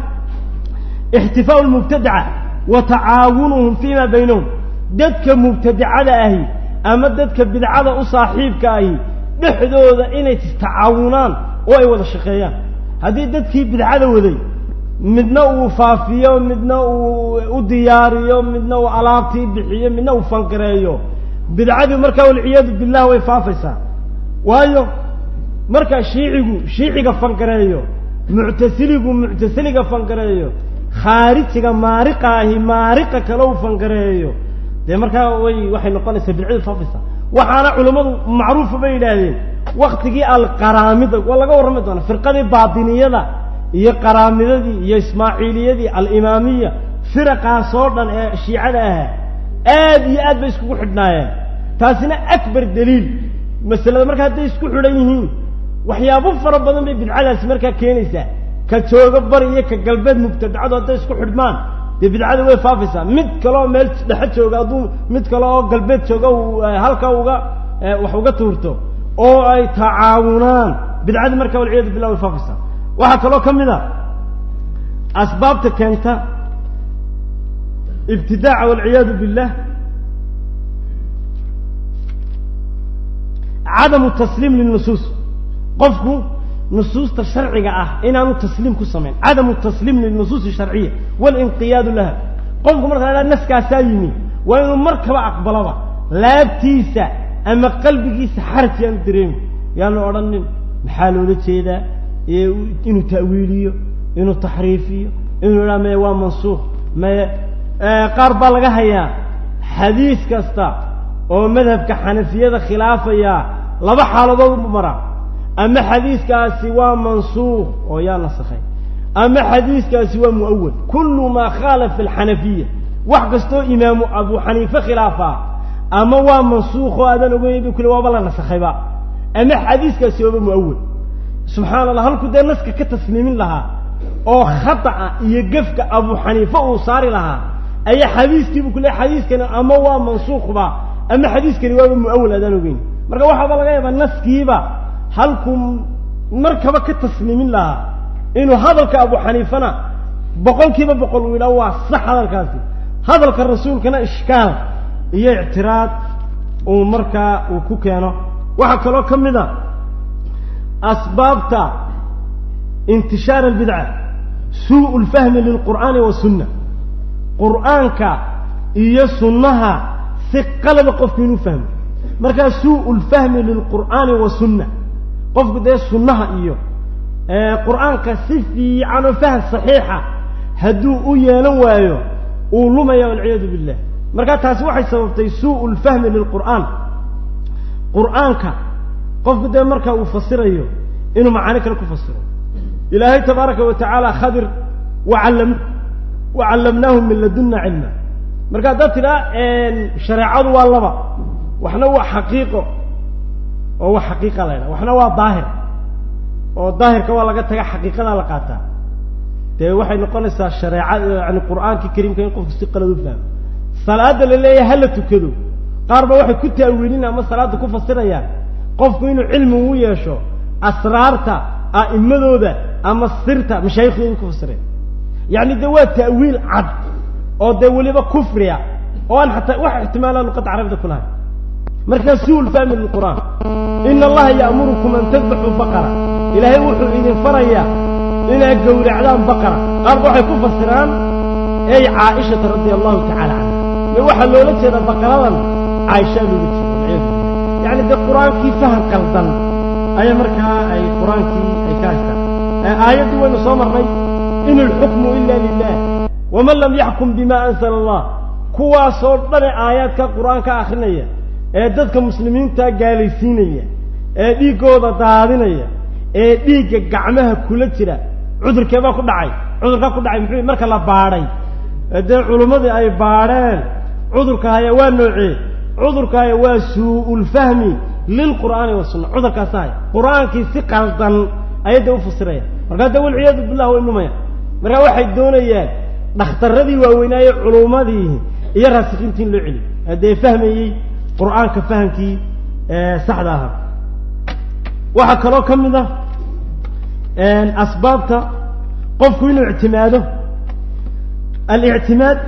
ixtifaau lmubtadaca wa tacaawunuhum fima baynahum dadka mubtadicada ahi ama dadka bidcada u saaxiibka ahi dhexdooda inay istacaawunaan oo ay wada shaqeeyaan haddii dadkii bidcada waday midna uu faafiyo midna uu u diyaariyo midna uu alaabtii bixiyo midna uu fangareeyo bidcadii markaa walciyaadu billah way faafaysaa waayo marka shiicigu shiiciga fangareeyo muctasiligu muctasiliga fangareeyo khaarijiga maariqa ahi maariqa kale u fangareeyo dee markaa way waxay noqonaysaa bidcadu faafaysaa waxaana culammadu macruufa bay yidhaahdeen waktigii alqaraamida waa laga warrami doonaa firqadii baatiniyada iyo qaraamidadii iyo ismaaciiliyadii alimaamiya firaqaas oo dhan ee shiicada ahaa aad iyo aad bay iskugu xidhnaayeen taasina akbar daliil masalada marka hadday isku xidhan yihiin waxyaabo fara badan bay bidcadaasi markaa keenaysaa ka jooga bari iyo ka galbeed mubtadacadu hadday isku xidhmaan dee bidcada way faafaysaa mid kaleoo meel dhexe jooga hadduu mid kale oo galbeed jooga uu halka uga wax uga tuurto oo ay tacaawunaan bidcadii markaa walciyadu billah way faafaysaa waxaa kaloo ka mid a asbaabta keenta ibtidaaca walciyaadu billah cadamu tasliim lilnusuus qofku nusuusta sharciga ah inaanu tasliim ku samayn cadamu tasliim lilnusuusi sharciya walinqiyaadu laha qofku markaa la naskaasaa yimi waa inuu markaba aqbaloba laabtiisa ama qalbigiisa xaraj yaanu dareemi yaanu odhanin maxaa loola jeedaa inuu ta'wiiliyo inuu taxriifiyo inuu idhaa maya waa mansuukh maya qaar baa laga hayaa xadiis kasta oo madhabka xanafiyada khilaafaya laba xaaladood u mara ama xadiiskaasi waa mansuukh oo yaa nasakhay ama xadiiskaasi waa mu'awal kullu maa khaalafa alxanafiya wax kastoo imaamu abu xaniife khilaafaa ama waa mansuukh oo aadan ogeyn bu kule waaba la nasakhayba ama xadiiskaasi waaba mu'awal subxaana allah halku dee naska ka tasliimin lahaa oo khata'a iyo gefka abu xaniife uu saari lahaa ayaa xadiiskiibu ku le xadiiskani ama waa mansuukhba ama xadiiskani waaba mu'awal aadaan ogeyn marka waxaaba laga yaabaa naskiiba halkuu markaba ka tasliimin lahaa inuu hadalka abu xaniifana boqol kiiba boqol uu yidhaha waa sax hadalkaasi hadalka rasuulkana ishkaal iyo ictiraad uu markaa uu ku keeno waxaa kaloo ka mid a asbaabta intishaar albidca suu lfahmi lilqur'aani wasunna qur'aanka iyo sunnaha si qalaba qofku inuu fahmo markaa suu lfahmi lilqur'aani wasunna qofku dee sunnaha iyo qur'aanka si fiican oo faham saxiixa hadduu u yeelan waayo uu lumaya walciyaadu billah markaa taasi waxay sababtay suu lfahmi lilqur'aan qur'aanka qofku dee marka uu fasirayo inuu macaani kale ku fasiro ilaahay tabaaraka wa tacaala khadir wacalam wacallamnaahu min ladunna cilma marka haddaad tidhaa shareecadu waa laba waxna waa xaqiiqo oo wax xaqiiqa la ydhaha waxna waa daahir oo daahirka waa laga taga xaqiiqadaa la qaataa dee waxay noqonaysaa shareecad yani qur'aankii kariimka in qofku si qalad u fahmo salaada la leeyahay hala tukado qaar ba waxay ku taawiilin ama salaada ku fasirayaan qofku inuu cilmi u yeesho asraarta a'immadooda ama sirta mashaayikhdooda ku fasireen yacni dee waa ta'wiil cad oo dee weliba kufriya oo aan xataa wax ixtimaalaa luqadda carabida ku lahay markaa suu lfahmi lilqur'aan ina allaha ya'murukum an tadbaxuu baqara ilaahay wuxuu idin farayaa inaad gowracdaan baqara qaarba waxay ku fasiraan ey caaishata radia allahu tacala canha me waxaa loola jeedaa baqaradan caaishaa loola jeeda yani dee qur-aankii faham qaldan ayaa markaa ay qur-aankii ay ka haystaan aayaddii waynu soo marnay in ilxukmu ila lilah waman lam yaxkum bima anzala allah kuwaasoo dhane aayaadka qur-aanka akrinaya ee dadka muslimiinta gaalaysiinaya ee dhiiggooda daadinaya ee dhiigga gacmaha kula jira cudurkeebaa ku dhacay cudurkaa ku dhacay muxuu marka la baadhay dee culummadii ay baadheen cudurka haya waa noocee cudurka haya waa suu-ulfahmi lilqur'aani wasunna cudurkaasa haya qur-aankii si qaldan ayay dee u fasiraya markaa dee walciyaadu billah way numaya markaa waxay doonayaan dhakhtarradii waaweynaaye culummadii iyo raasikiintii in loo celiyo haddee fahmayey qur-aanka fahamkii saxda ahaa waxaa kaloo ka mid ah asbaabta qofku inuu ictimaado alictimaad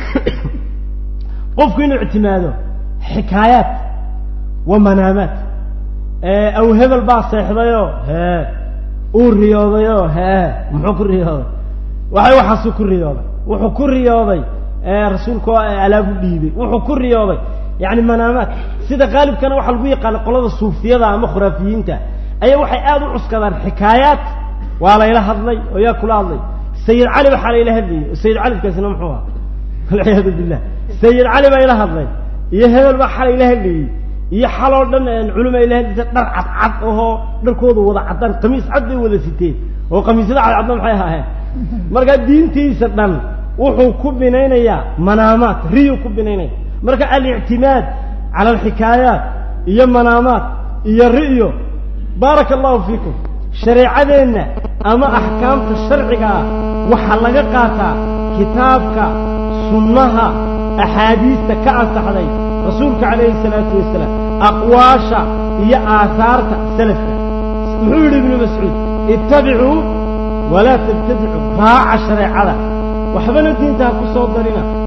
qofku inuu ictimaado xikaayaat wa manaamaat aw hebel baa seexdayoo hee uu riyoodayoo hee muxuu ku riyooday waxay waxaasuu ku riyooday wuxuu ku riyooday rasuulku alaabu dhiibay wuxuu ku riyooday yani manaamaat sida qaalibkana waxaa lagu yaqaana qolada suufiyada ama khuraafiyiinta ayaa waxay aada u cuskadaan xikaayaat waa layla hadlay oo yaa kula hadlay sayid cali waxaa layla hadlayay sayid calikaasina muxuu aha walciyaadu billah sayid cali baa ila hadlay iyo hebel baa xalay la hadlayey iyo xaloo dhan culum ay la hadlaysa dhar cadcad ahoo dharkooda wada caddaan qamiis cad bay wada siteen oo qamiisyada cadcadna maxay ahaayeen markaa diintiisa dhan wuxuu ku binaynayaa manaamaat riyu ku binaynaya marka alictimaad cala alxikaayaat iyo manaamaat iyo ri'yo baaraka allahu fiikum shareecadeenna ama axkaamta sharciga ah waxaa laga qaataa kitaabka sunnaha axaadiista ka ansaxday rasuulka calayhi salaatu wasalaam aqwaasha iyo aahaarta salafka muxuu yidhi ibnu mascuud ittabicuu walaa tabtadicuu raaca shareecada waxbana diinta ha ku soo darina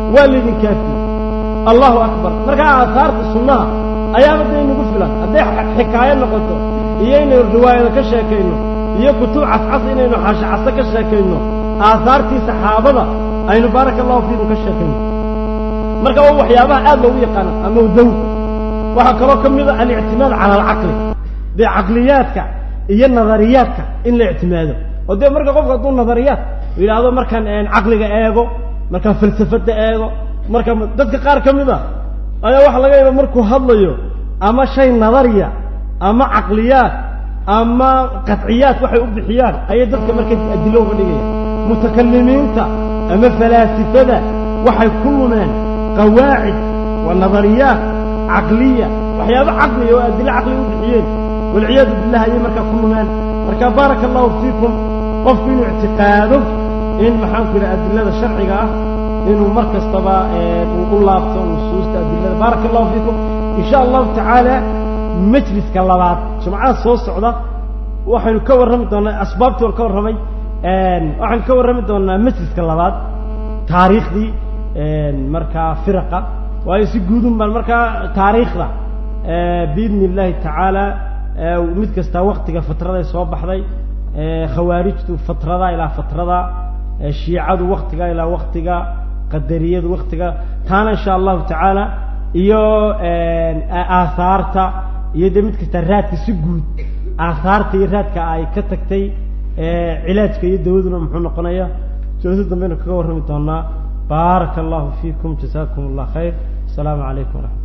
waa laydin kaafiyey allahu akbar markaa aahaarta sunnaha ayaaba da inagu filan hadday xikaayo noqoto iyo inaynu riwaayado ka sheekayno iyo kutub cascas inaynu xashacase ka sheekayno aahaartii saxaabada aynu baaraka allahu fiikum ka sheekayno marka waa waxyaabaha aad loogu yaqaano ama dawr waxaa kaloo ka mid a alictimaad cala alcaqli dee caqliyaadka iyo nadariyaadka in la ictimaado oo dee marka qofku hadduu nadariyaad yidhaahdo markaan caqliga eego markaan falsafada eego marka dadka qaar ka mid a ayaa waxaa laga yaaba markuu hadlayo ama shay nadariya ama caqliyaad ama qadciyaad waxay u bixiyaan ayay dadka marka adilo uga dhigayaan mutakalimiinta ama falaasifada waxay ku lumeen qawaacid waa nadariyaat caqliya waxyaaba caqliya oo adilo caqli u bixiyeen walciyaadu billah ayay markaa ku lumeen marka baaraka allahu fiikum qofku inuu ictiqaado in maxaanku yidhaha adilada sharciga ah inuu mar kastaba uu u laabto nusuusta adilada baaraka allahu fiikum in sha allahu tacaala majliska labaad jumcada soo socda waxaynu ka warrami doonaa asbaabtii waan ka warramay waxaynu ka warrami doonaa majliska labaad taariikhdii markaa firaqa waayo si guudun baan markaa taariikhda biidni illaahi tacaala mid kastaa waktiga fatraday soo baxday khawaarijtu fatrada ilaa fatrada shiicadu waktiga ilaa waktiga qadariyadu waktiga taana insha allahu tacaala iyo aahaarta iyo dee mid kastaa raadka si guud aahaarta iyo raadka ay ka tagtay cilaajka iyo dawaduna muxuu noqonaya joosi dambeynu kaga warrami doonaa baaraka allahu fiikum jasaakum allah khayr asalaamu calaykum waraxmat